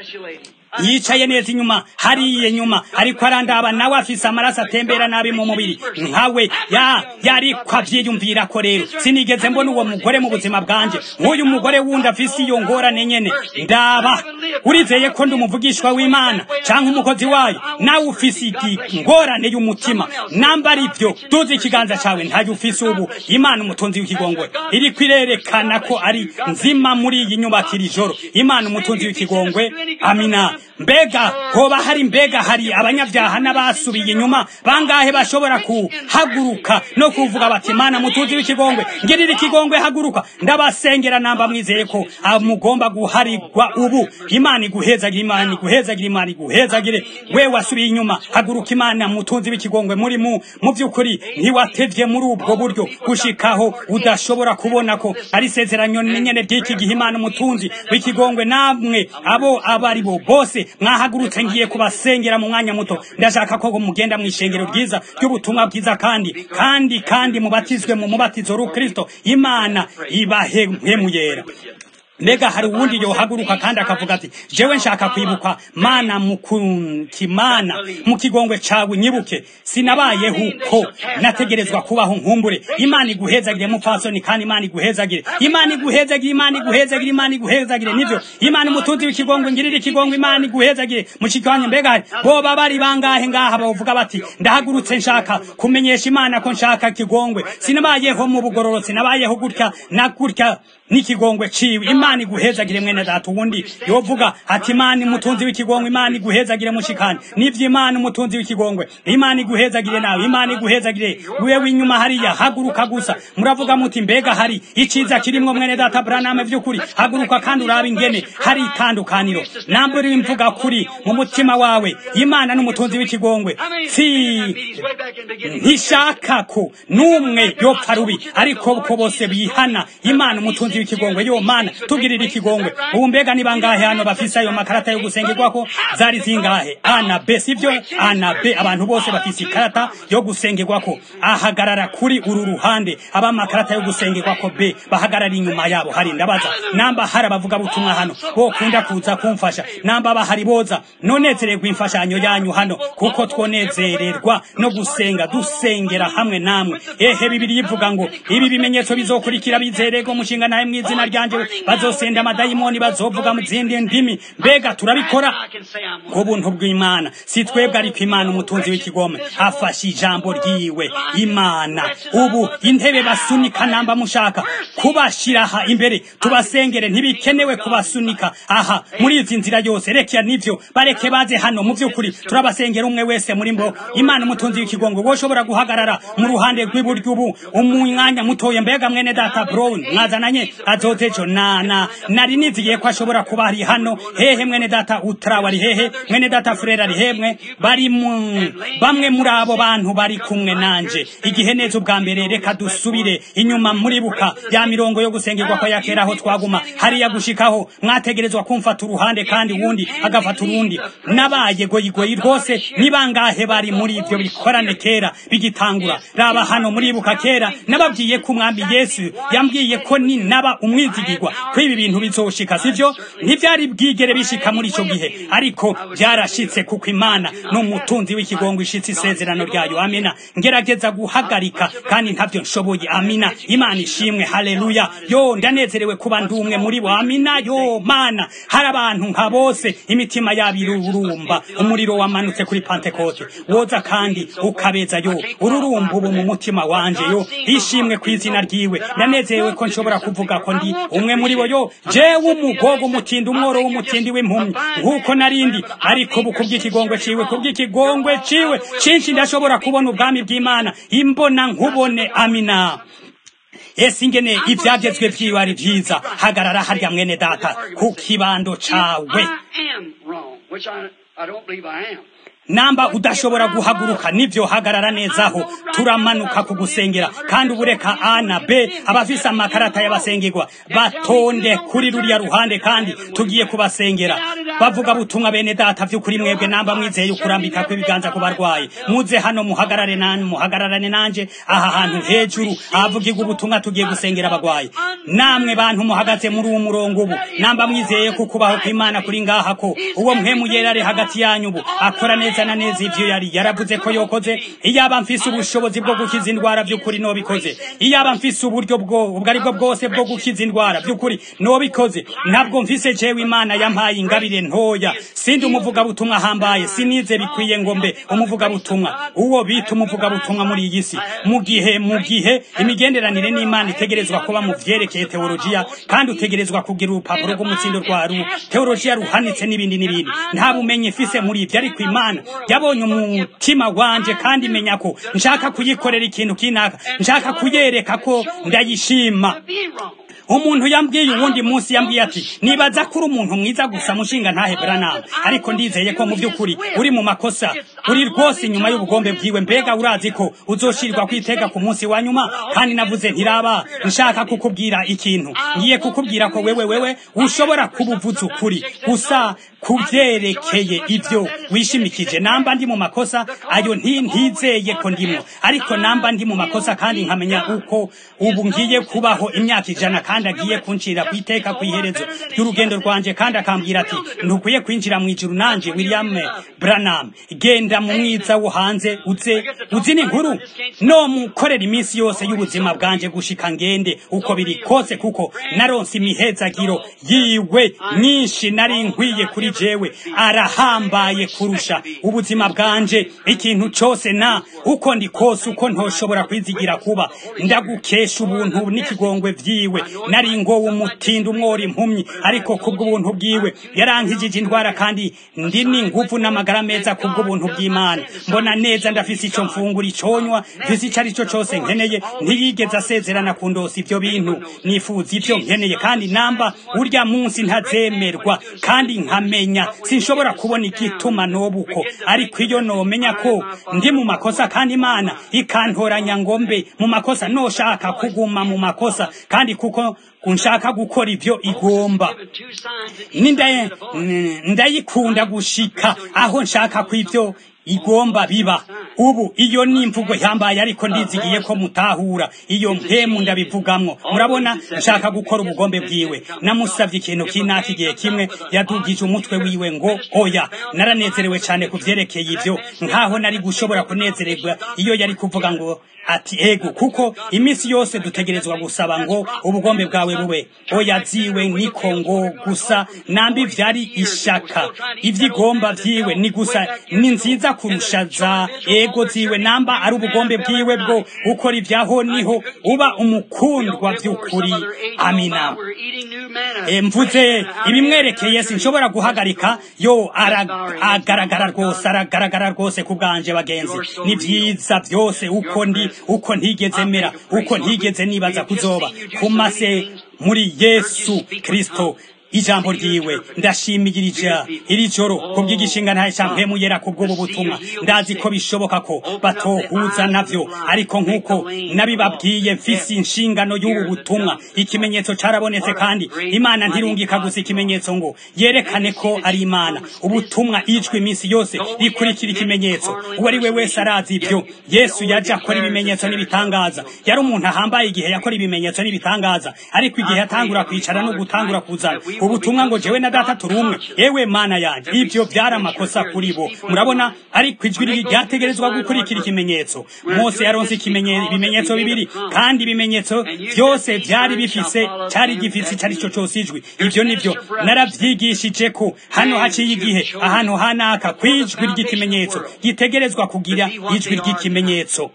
yicaye neza inyuma hariye nyuma ariko arandaba nawe afise amaraso atembera nabi mu mubiri nkawe ya yariko avyiyumvira ko rero sinigeze mbona uwo mugore mu buzima bwanje nk'uyu mugore wundi afise iyo ngorane nyene ndaba urizeye ko ndi umuvugishwa w'imana canke umukozi wayo nawe ufise ingorane y'umutima namba ari vyo duze ikiganza cawe ntayo ufise ubu imana umutunzi w'ikigongwe iriko irerekana ko ari nzima muri iyi nyubakira ijoro imana umutunzi w'ikigongwe amina mbega hoba hari mbega hari abanyabyaha n'abasubiye inyuma bangahe bashobora kuhaguruka no kuvuga bati mana mutunzi w'ikigongwe ngirira ikigongwe haguruka ndabasengera namba mwizeye ko mugomba guharigwa ubu imana iguhezagire imana iguhezagire imana iguhezagire we wasubiye inyuma haguruka imana mutunzi w'ikigongwe muri mu mu by'ukuri ntiwatevye muri ubwo buryo gushikaho udashobora kubona ko ari isezerano nyene ry'iki gihe imana umutunzi w'ikigongwe namwe abo abo ari bo bose mwahagurutse ngiye kubasengera mu mwanya muto ndashaka ko mugenda mu ishengero ryiza ry'ubutumwa bwiza kandi kandi kandi mubatizwe mu mubatizo rukristo imana ibahe mpemuyera mbega hari uwundi yohaguruka kandi akavuga ati jewe nshaka kwibuka mana mukimana mu kigongwe cawe nyibuke sinabayeho uko nategerezwa kubaho nkumbure imana iguhezagire mupfasoni kandi imana iguhezagire imana iguhezagire imana iguhezagire imana iguhezagire nivyo imana umutunzi w'ikigongwe ngirira ikigongwe imana iguhezagire mushikanye mbega hari boba bari bangahe ngaha bavuga bati ndahagurutse nshaka kumenyesha imana ko nshaka kigongwe sinabayeho mu bugororotsi nabayeho gutya na gutya n'ikigongwe ciwe imana iguhezagire mwene data uwundi yovuga ati imana umutunzi w'ikigongwe imana iguhezagire mushikani nivyo imana umutunzi w'ikigongwe imana iguhezagire nawe imana iguhezagire wewe inyuma hariya haguruka gusa muravuga muti mbega hari iciza kirimwo mwene data braname vy'ukuri haguruka kandi urabe ingene hari itandukaniro nambe uri mvuga kuri mu mutima wawe imana n'umutunzi w'ikigongwe si ntishaka ko n'umwe yopfa rubi ariko ko bose bihana imana umutunzi w'ikigongwe yo mana tugirira ikigongwe ubu mbega ni bangahe hano bafise ayo makarata yo gusengerwako zari zingahe a na b sivyo a na b abantu bose bafise ikarata yo gusengerwako ahagarara kuri uru ruhande abamakarata yo gusengerwako b bahagarara inyuma yabo hari ndabaza namba hari abavuga butumwa hano bokunda kuza kumfasha namba bahari boza nonezererwa imfashanyo yanyu hano kuko twonezererwa no gusenga dusengera hamwe namwe ehe bibiri ivuga ngo ibi bimenyetso bizokurikira bizererwa umushinga nawe mu izina ryanje bazosenda amadayimoni bazovuga mu zindi ndimi mbega turabikora ubuntu bw'imana si twebwe ariko imana umutunzi w'ikigome afashe ijambo ryiwe imana ubu intebe basunika namba mushaka kubashira aha imbere tubasengere ntibikenewe kubasunika aha muri izi nzira yose rekya nivyo bareke baze hano mu vy'ukuri turabasengera umwe wese muri mbo imana umutunzi w'ikigongo woshobora guhagarara mu ruhande rw'iburyo ubu umwanya mutoye mbega mwene data brown mwazananye azozejo nana nari nizigiye ko ashobora kuba ari hano hehe mwene data utarawa ari hehe mwene data frere ari hemwe bari mu bamwe muri abo bantu bari kumwe nanje igihe neza ubwa mbere reka dusubire inyuma muribuka ya mirongo yo gusengerwa ko yakera aho twaguma hariya gushikaho mwategerezwa kumfata uruhande kandi wundi agafata urundi nabaye goyigoyi rwose ni bangahe bari muri ivyo bikorane kera bigitangura raba hano muribuka kera nababwiye ko umwami yesu yambwiye ko ni naba umwizigirwa ko ibi bintu bizoshika sivyo ntivyari bwigere bishika muri ico gihe ariko byarashitse kuko imana n'umutunzi w'ikigongo ishitse isezerano ryayo amina ngerageza guhagarika kandi ntavyo nshoboye amina imana ishimwe haleluya yo ndanezerewe kuba ndumwe muri bo amina yo mana hari abantu nka bose imitima yabo irurumba umuriro wamanutse kuri pantekote woza kandi ukabeza yo ururumba ubu mu mutima wanje yo ishimwe ku izina ryiwe ndanezerewe ko nshobora kuvuga ko ndi umwe muri bo yo jewe umugogo umutindi umworo w'umutindi w'impumyi nk'uko narindi ariko ubu kubw'ikigongwe ciwe kubw'ikigongwe ciwe cinshi ndashobora kubona ubwami bw'imana imbona nkubone amina ese ingene ivyagezwe vyiwe ari vyiza hagarara harya mwene data ku kibando cawe namba udashobora guhaguruka nivyo hagarara nezaho turamanuka kugusengera kandi ubureka a na b abafise amakarata y'abasengerwa batonde kuri ruriya ruhande kandi tugiye kubasengera bavuga butumwa bene data vy'ukuri mwebwe namba mwizeye ukurambika kw'ibiganza ku barwayi muze hano muhagarare nani muhagararane nanje aha hantu hejuru ahavugirwa ubutumwa tugiye gusengera abagwayi namwe bantu muhagaze muri uwo murongo ubu namba mwizeye ko kubaho kw'imana kuri ngaha ko uwo mpemu yera ari hagati yanyu ubu akora neza neza na neza ivyo yari yaravuze ko yokoze iyaba mfise ubushobozi bwo gukiza indwara vy'ukuri nobikoze iyaba mfise uburyo bwo ubwo aribwo bwose bwo gukiza indwara vy'ukuri nobikoze ntabwo mfise jewe imana yampaye ingabire ntoya sindi umuvuga butumwa hambaye sinize bikwiye ngo mbe umuvuga butumwa uwo bita umuvuga butumwa muri iyi si mu gihe mu gihe imigenderanire n'imana itegerezwa kuba mu vyerekeye teologiya kandi utegerezwa kugira urupapuro rw'umutsindo rwa ru teologiya ruhanitse n'ibindi n'ibindi nta bumenyi mfise muri ivyo ariko imana yabonye umutima wanje kandi menya ko nshaka kuyikorera ikintu kinaka nshaka kuyereka ko ndayishima umuntu yambwiye uwundi munsi yambwiye ati nibaza kuri umuntu mwiza gusa mushinga ntahe Branham ariko ndizeye ko mu by'ukuri uri mu makosa uri rwose inyuma y'ubugombe bwiwe mbega urazi ko uzoshirwa kwitega ku munsi wa nyuma kandi navuze ntiraba nshaka kukubwira ikintu ngiye kukubwira ko wewe wewe ushobora kubuvuza ukuri gusa kuvyerekeye ivyo wishimikije namba ndi mu makosa ayo nti ntizeye ko ndimo ariko namba ndi mu makosa kandi nkamenya uko ubu ngiye kubaho imyaka ijana kandi agiye kuncira kwiteka kw'iherezo ry'urugendo rwanje kandi akambwira ati ntukwiye kwinjira mu ijuru nanje William Branham genda mu mwiza wo hanze uze uzi n'inkuru no mukorera iminsi yose y'ubuzima bwanje gushika ngende uko biri kose kuko naronse imihezagiro yiwe nyinshi nari nkwiye kuri jewe arahambaye kurusha ubuzima bwanje ikintu cose na uko ndi kose uko ntoshobora kwizigira kuba ndagukesha ubuntu n'ikigongwe vyiwe nari ngo umutindi umwora impumyi ariko kubw'ubuntu bwiwe yarankijije indwara kandi ndi n'inguvu n'amagara meza kubw'ubuntu bw'imana mbona neza ndafise ico mfungura iconywa mfise ico arico cose nkeneye ntiyigeze asezerana kundosa ivyo bintu nifuza ivyo nkeneye kandi namba urya munsi ntazemerwa kandi nkamenya sinshobora kubona igituma nobuko ariko iyo nomenya ko ndi mu makosa kandi imana ikantoranya ngo mbe mu makosa noshaka kuguma mu makosa kandi kuko kunshaka gukora ivyo igomba nindaye ndayikunda gushika aho nshaka kw'ivyo igomba biba ubu iyo ni imvugo yambaye ariko ndizigiye ko mutahura iyo mpemu ndabivugamwo murabona nshaka gukora ubugombe bwiwe namusavye ikintu kinaka igihe kimwe yadugije umutwe wiwe ngo oya naranezerewe cyane ku vyerekeye ivyo nkaho nari gushobora kunezererwa iyo yari kuvuga ngo ati ego kuko iminsi yose dutegerezwa gusaba ngo ubugombe bwawe bube oya ziwe niko ngo gusa nambi vyari ishaka ivyigomba vyiwe ni gusa ni nziza kurusha za ego ziwe namba ari ubugombe bwiwe bwo ukora ivyaho niho uba umukundwa vy'ukuri amina e, mvuze ibimwerekeye sinshobora guhagarika yo aragaragara rwose aragaragara rwose ku bwanje bagenzi ni vyiza vyose uko ndi uko ntigeze mera uko ntigeze nibaza kuzoba kumase muri yesu kristo ijambo ryiwe ndashimigirija iri joro kubw'igishinga ntaye campemu yera kubw'ubu butumwa ndazi ko bishoboka ko batohuza navyo ariko nk'uko nabibabwiye mfise inshingano y'ubu butumwa ikimenyetso carabonetse kandi imana ntirungika gusa ikimenyetso ngo yerekane ko ari imana ubutumwa ijwi iminsi yose rikurikira ikimenyetso uwo ari we wese arazi ivyo yesu yaje akora ibimenyetso n'ibitangaza yari umuntu ahambaye igihe yakora ibimenyetso n'ibitangaza ariko igihe yatangura kwicara no gutangura kuzana ubutumwa ngo jewe na data turi umwe ewe mana yanjye ibyo byari amakosa kuri bo murabona ariko ijwi riri ryategerezwa gukurikira ikimenyetso mose yaronse ibimenyetso bibiri kandi ibimenyetso byose byari bifise cyari gifise icyo ari cyo cyose ijwi ibyo nibyo narabyigishije ko hano haciye igihe ahantu hanaka ku ijwi ry'ikimenyetso gitegerezwa kugira ijwi ry'ikimenyetso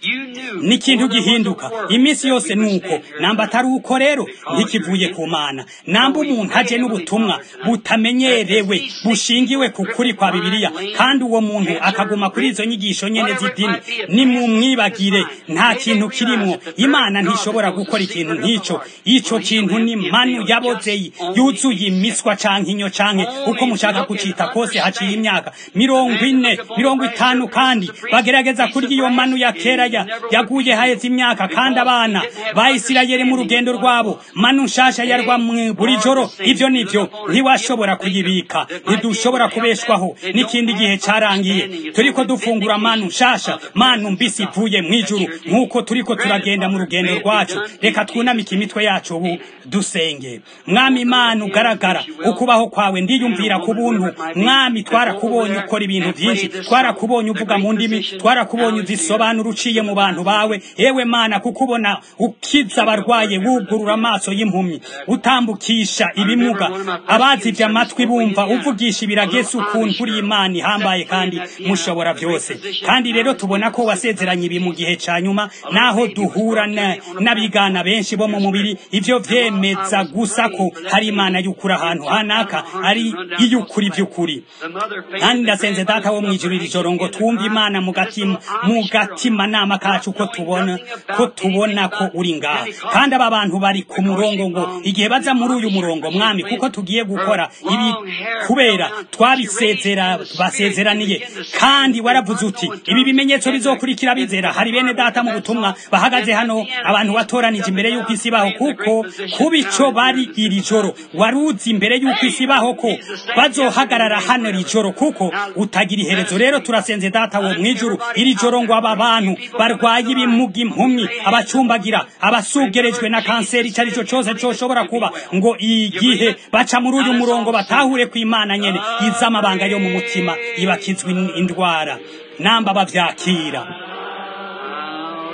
ni ikintu gihinduka iminsi yose nuko namba atari uko rero ntikivuye ku mana namba umuntu aje n'ubutumwa butamenyerewe bushingiwe ku kuri kwa bibiliya kandi uwo muntu akaguma kuri izo nyigisho nyene z'idini nimumwibagire nta kintu kirimwo imana ntishobora gukora ikintu nk'ico ico kintu ni manu yaboze yuzuye imiswa canke inyo canke uko mushaka kucita kose haciye imyaka mirongo ine mirongo itanu kandi bagerageza kurya iyo manu ya kera yaguye haheze imyaka kandi abana ba isirayeli mu rugendo rwabo manu nshasha yarwa buri joro ivyo nivyo ntiwashobora kuyibika ntidushobora kubeshwaho n'ikindi gihe carangiye turiko dufungura manu nshasha manu mbisi ivuye mw'ijuru nk'uko turiko turagenda mu rugendo rwacu reka twunamike imitwe yacu ubu dusenge mwami imana ugaragara ukubaho kwawe ndiyumvira ku buntu mwami twarakubonye ukora ibintu vyinshi twarakubonye uvuga mu ndimi twarakubonye uzisobanura uciye mu bantu bawe ewe mana kukubona ukiza abarwaye wugurura amaso y'impumyi utambukisha ibimuga abazivye amatwi bumva uvugisha ibiragesi ukuntu uri imana ihambaye kandi mushobora byose kandi rero tubona ko wasezeranye ibi mu gihe ca nyuma naho duhura n'abigana benshi bo mu mubiri ivyo vyemeza gusa ko hari imana y'ukuri ahantu hanaka ari iy'ukuri vy'ukuri kandi ndasenze data wo mw'ijuru iri joro ngo twumve imana mu gatima mu gatima nama kacu ko tubona ko tubona ko uri ngaha kandi aba bantu bari ku murongo ngo igihe baza muri uyu murongo mwami kuko tugiye gukora ibi kubera twabisezera basezeraniye kandi waravuze uti ibi bimenyetso bizokurikira bizera hari bene data mu butumwa bahagaze hano abantu batoranije imbere y'uko isi baho kuko kuba ico bari iri joro waruzi imbere y'uko isi baho ko bazohagarara hano iri joro kuko utagira iherezo rero turasenze data wo mwijuru iri joro ngo aba bantu barwaye ibimuga impumyi abacumbagira abasugerejwe na kanseri icyo ari cyo cyose coshobora kuba ngo igihe baca muri uyu murongo batahure ku imana nyene iza amabanga yo mu mutima ibakizwa indwara namba bavyakira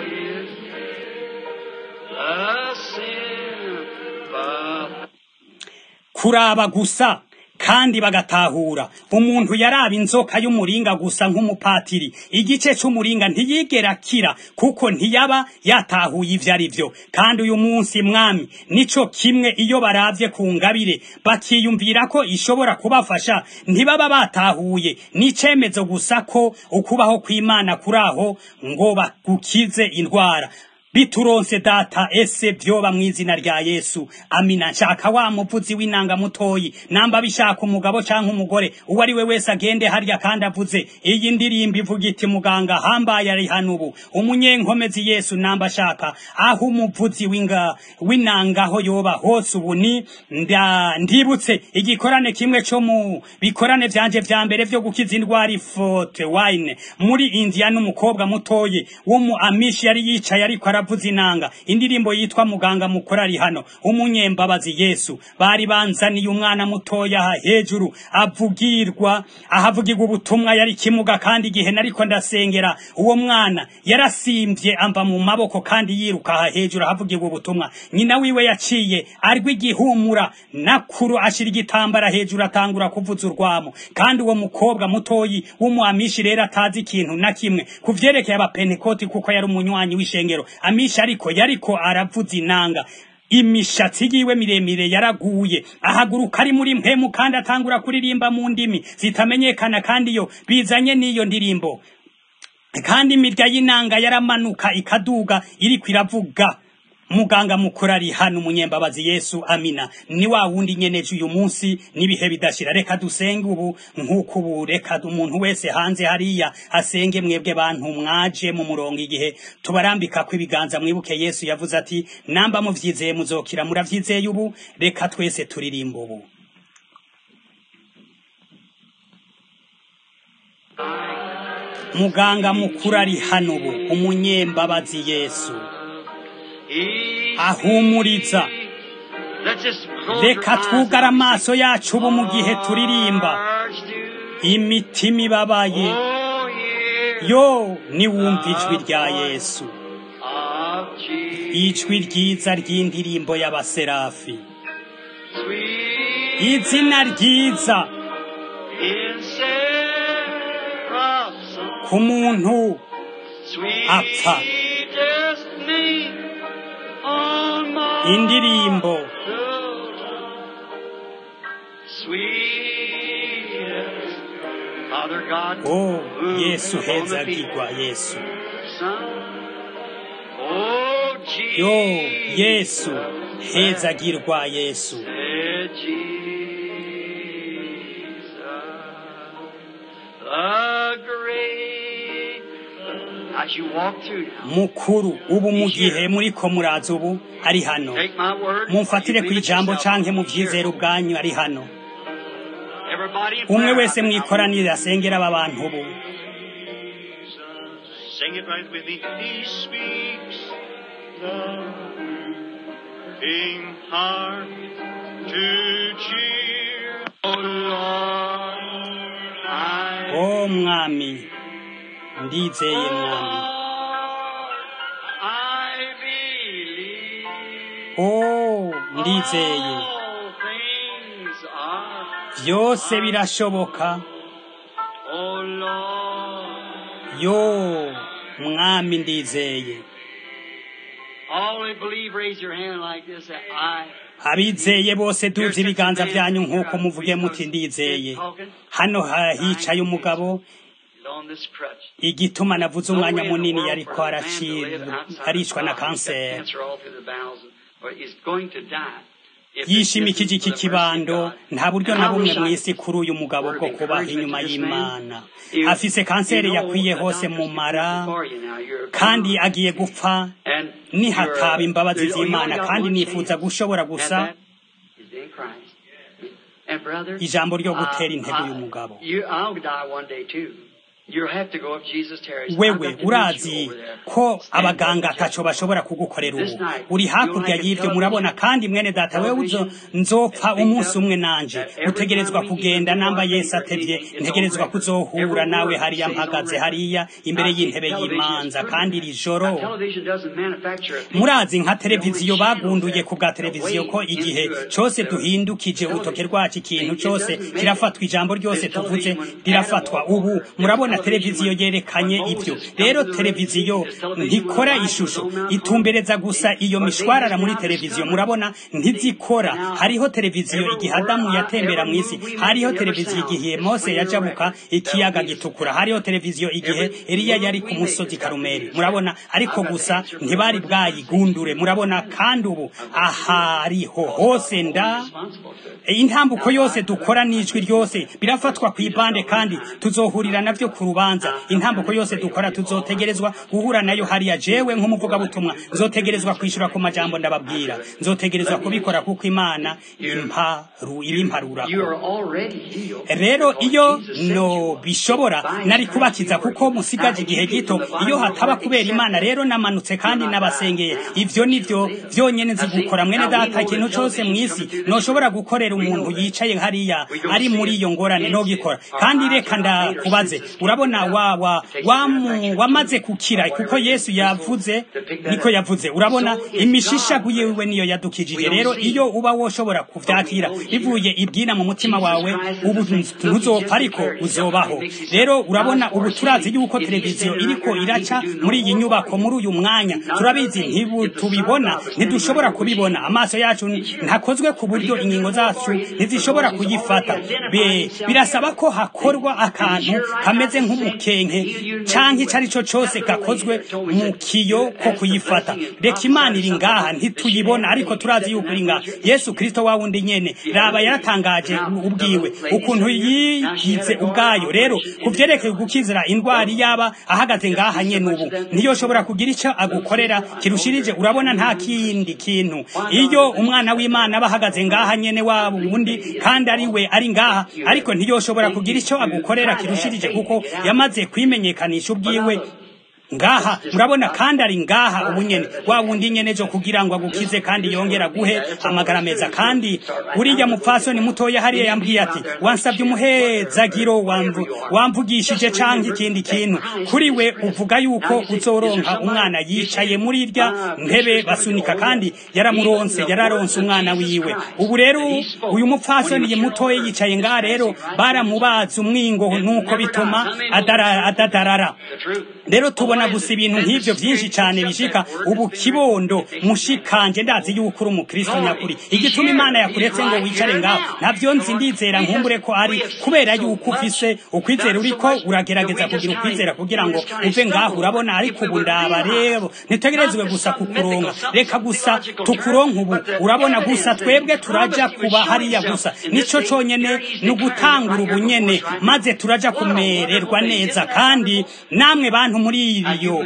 kuraba gusa kandi bagatahura umuntu yaraba inzoka y'umuringa gusa nk'umupatiri igice c'umuringa ntiyigera kira kuko ntiyaba yatahuye ivyo ari vyo kandi uyu munsi mwami nico kimwe iyo baravye ku ngabire bakiyumvira ko ishobora kubafasha ntibaba batahuye n'icemezo gusa ko ukubaho kw'imana kuraho ngo bagukize indwara bituronse data ese vyoba mw'izina rya yesu amina nshaka wa muvuzi w'inanga mutoyi namba bishaka umugabo canke umugore uwo ari we wese agende harya kandi avuze iyi ndirimbo ivuga iti muganga hambaye ari hano ubu umunyenkomezi yesu namba ashaka aho umuvuzi w'inga w'inanga aho yoba hose ubu ni nda ndibutse igikorane kimwe co mu bikorane vyanje vya mbere vyo gukiza indwara ifote wine muri india n'umukobwa mutoyi wo mu amishi yari yicaye ariko aravuza inanga indirimbo yitwa muganga mukuru ari hano umunyembabazi yesu bari banzaniye umwana mutoya aha hejuru avugirwa ahavugirwa ubutumwa yari kimuga kandi igihe nariko ndasengera uwo mwana yarasimvye amva mu maboko kandi yiruka aha hejuru ahavugirwa ubutumwa nyina wiwe yaciye arwi igihumura nakuru ashira igitambara hejuru atangura kuvuza urwamo kandi uwo mukobwa mutoyi w'umuamishi rero atazi ikintu na kimwe kuvyerekeye abapentekoti kuko yari umunywanyi w'ishengero amisha ariko yariko aravuza inanga imishatsi yiwe miremire yaraguye ahaguruka ari muri mpemu kandi atangura kuririmba mu ndimi zitamenyekana kandi iyo bizanye n'iyo ndirimbo kandi imirya y'inanga yaramanuka ikaduga iriko iravuga muganga mukuru ari hano umunyembabazi yesu amina ni wa wundi nyeneje uyu munsi n'ibihe bidashira reka dusenge ubu nk'uko ubu reka umuntu wese hanze hariya asenge mwebwe bantu mwaje mu murongo igihe tubarambika ko ibiganza mwibuke yesu yavuze ati namba muvyizeye muzokira muravyizeye ubu reka twese turirimba ubu muganga mukuru ari hano ubu umunyembabazi yesu ahumuriza reka twugare amaso yacu ubu mu gihe turirimba imitima ibabaye yo niwumva ijwi rya yesu ijwi ryiza ry'indirimbo y'abaserafi izina ryiza ku muntu apfa indirimbo oh yesu hezagirwa yesu yo yesu hezagirwa yesu mukuru ubu mu gihe muriko muraza ubu ari hano mumfatire ku ijambo canke muvyizere ubwanyu ari hano umwe wese mwikoranire asengera aba bantu ubu Sing it right with me. He speaks the king heart to cheer. Oh Lord, I o mwami ndizeye mwami I believe o ndizeye all things are. vyose birashoboka Oh Lord, yo mwami ndizeye all who believe, raise your hand like this. Say, I. abizeye bose duze ibiganza vyanyu nk'uko muvuge muti ndizeye hano ha- hicaye umugabo on this crutch. igituma navuze umwanya munini yariko araci- aricwa na kanseri yishimikije iki kibando nta buryo na bumwe mw'isi kuri uyu mugabo bwo kubaho inyuma y'imana afise kanseri yakwiye hose mu mara kandi agiye gupfa nihataba imbabazi z'imana kandi nifuza gushobora gusa ijambo ryo gutera intego uyu mugabo You'll have to go if Jesus tarries. I've wewe got to meet you urazi over there. ko Stand abaganga up. ataco bashobora kugukorera This ubu night, uri you hakurya like a y'ivyo murabona television? kandi mwene data wewe uzo Television nzopfa has been umunsi done umwe nanje that every utegerezwa time we kugenda eat namba before yesu our atevye meeting, it's ntegerezwa on record. kuzohura Every nawe word hariya stays on mpagaze record. hariya imbere Now, see, y'intebe television is y'imanza proven kandi that. iri joro Now, television doesn't manufacture a people. murazi nka It only televiziyo channels bagunduye that ku bwa televiziyo ko away igihe into a- cose a duhindukije urutoke television. rwacu ikintu It cose doesn't make kirafatwa it. ijambo ryose There's tuvuze television when rirafatwa Adam ubu walked. murabona There's television televiziyo when- yerekanye when ivyo Moses rero come to the Red televiziyo Sea. There's television when ntikora Elijah ishusho was on Mount itumbereza Carmel. gusa iyo But they mishwarara just muri now televiziyo discovered. murabona ntizikora Now, hariho televiziyo every igihe word adamu I yatembera ever mw'isi move, we make hariho every televiziyo sound. igihe It's mose when you're yajabuka record. ikiyaga That'll be gitukura hariho televiziyo igihe Every eliya move yari we ku make musozi has got to karumeli be murabona ariko I've got to gusa answer for ntibari the words I say. bwayigundure murabona kandi ubu ahariho hose nda Responsible for it. intambuko yose dukora n'ijwi ryose birafatwa ku ibande kandi tuzohurira navyo ku rubanza intambuko yose dukora tuzotegerezwa guhura nayo hariya jewe nk'umuvugabutumwa nzotegerezwa kwishura ku majambo ndababwira nzotegerezwa kubikora kuko imana imparu ibimparurako You are already healed. rero iyo Jesus said you no are. bishobora nari kubakiza kuko musigaje igihe gito iyo hataba kubera imana rero namanutse kandi nabasengeye ivyo nivyo vyonyene nzi gukora mwene data ikintu cose mw'isi noshobora gukorera umuntu yicaye hariya ari muri iyo ngorane no gikora kandi reka ndakubaze urabona wa wa wamu- wamaze kukira kuko yesu yavuze niko yavuze urabona imishishagu yiwe niyo yadukijije rero iyo uba woshobora kuvyakira bivuye ibwina mu mutima wawe ubu ntuzopfa ariko uzobaho rero urabona ubu turazi yuko televiziyo iriko iraca muri iyi nyubako muri uyu mwanya turabizi ntibu tubibona ntidushobora kubibona amaso yacu ntakozwe ku buryo ingingo zacu ntizishobora kuyifata Be- birasaba ko hakorwa akantu kameze nk'umukenke canke ico ari cyo cose gakozwe mu kiyo ko kuyifata reka imana iri ngaha ntituyibona ariko turazi yuko iri ngaha yesu kristo wa wundi nyene raba yaratangaje ubwiwe ukuntu yigize ubwayo rero kuvyerekeye gukizira indwara yaba ahagaze ngaha nyene ubu ntiyoshobora kugira ico agukorera kirushirije urabona nta kindi kintu iyo umwana w'imana aba ahagaze ngaha nyene waba uwundi kandi ari we ari ngaha ariko ntiyoshobora kugira ico agukorera kirushirije kuko yamaze kwimenyekanisha ubwiwe ngaha murabona kandi ari ngaha ubu nyene wa wundi nyene jo kugira ngo agukize kandi yongera guhe amagara meza kandi uriya mupfasoni mutoya hariya yambwiye ati wansabye umuhezagiro wamvu wamvugishije canke ikindi kintu kuri we uvuga yuko uzoronka umwana yicaye muri irya ntebe basunika kandi yaramuronse yararonse umwana wiwe ubu rero uyu mupfasoni mutoya yicaye ngaha rero baramubaza umwingo nuko bituma adara- adadarara The truth. rero tubona gusa ibintu nk'ivyo vyinshi cane bishika ubu kibondo mushikanje ndazi yuko uri umukristo nyakuri igituma imana yakuretse ngo wicare ngaho navyo nzi ndizera nkumbure ko ari kubera yuko ufise ukwizera uriko uragerageza kugira ukwizera kugira ngo uve ngaho urabona ariko ubu ndaba rero ntitegerezwe gusa kukuronka reka gusa tukuronka ubu urabona gusa twebwe turaja kuba hariya gusa nico conyene ni ugutangura ubunyene maze turaja kumererwa neza kandi namwe bantu muri iyo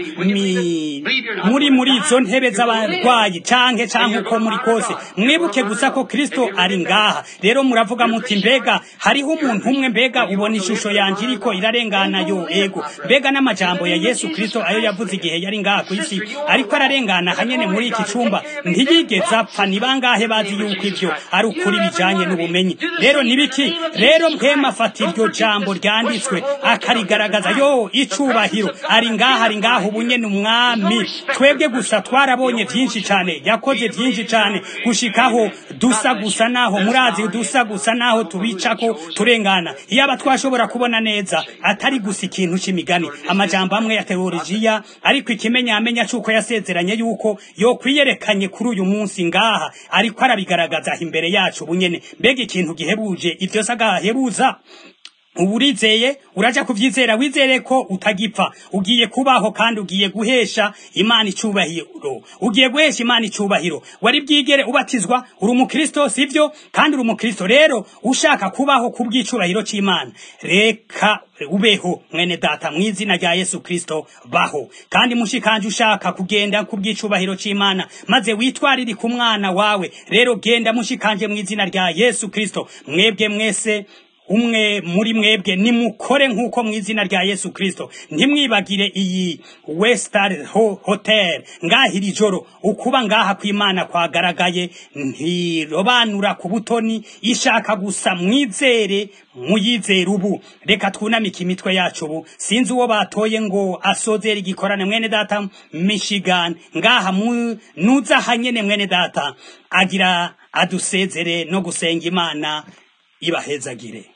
mi- muri muri izo ntebe z'abarwayi canke canke uko muri kose mwibuke gusa ko kristo ari ngaha rero muravuga muti mbega hariho umuntu umwe mbega ubona ishusho yanje iriko irarengana yo ego mbega n'amajambo ya yesu kristo ayo yavuze igihe yari ngaha ku isi ariko ararengana hanyene muri iki cumba ntiyigeze apfa ni bangahe bazi yuko ivyo ari ukuri bijanye n'ubumenyi rero nibiki rero mpema afata iryo jambo ryanditswe akarigaragaza yo icubahiro ari ngaha ari ngaha ubu nyene umwami twebwe gusa twarabonye vyinshi cane yakoze vyinshi cane gushikaho dusa gusa naho murazi dusa gusa naho tubicako turengana iyaba twashobora kubona neza atari gusa ikintu c'imigani amajambo amwe ya teolojiya ariko ikimenyamenya c'uko yasezeranye yuko yokwiyerekanye kuri uyu munsi ngaha ariko arabigaragaza imbere yacu bunyene mbega ikintu gihebuje ivyo sagahebuza ubu urizeye uraja kuvyizera wizere ko utagipfa ugiye kubaho kandi ugiye guhesha imana icubahiro ugiye guhesha imana icubahiro wari bwigere ubatizwa uri umukristo sivyo kandi uri umukristo rero ushaka kubaho ku bw'icubahiro c'imana reka ubeho mwene data mu izina rya yesu kristo baho kandi mushikanje ushaka kugenda ku bw'icubahiro c'imana maze witwarire ku mwana wawe rero genda mushikanje mu izina rya yesu kristo mwebwe mwese umwe muri mwebwe nimukore nk'uko mu izina rya yesu kirisito ntimwibagire iyi wesitari hotel ngaha iri joro ukuba ngaha kw'imana kwagaragaye ntirobanura ku butoni ishaka gusa mwizere muyizere ubu reka twunamike imitwe yacu ubu sinzi uwo batoye ngo asozere igikorane mwene data michigan ngaha nuza hanyene mwene data agira adusezere no gusenga imana ibahezagire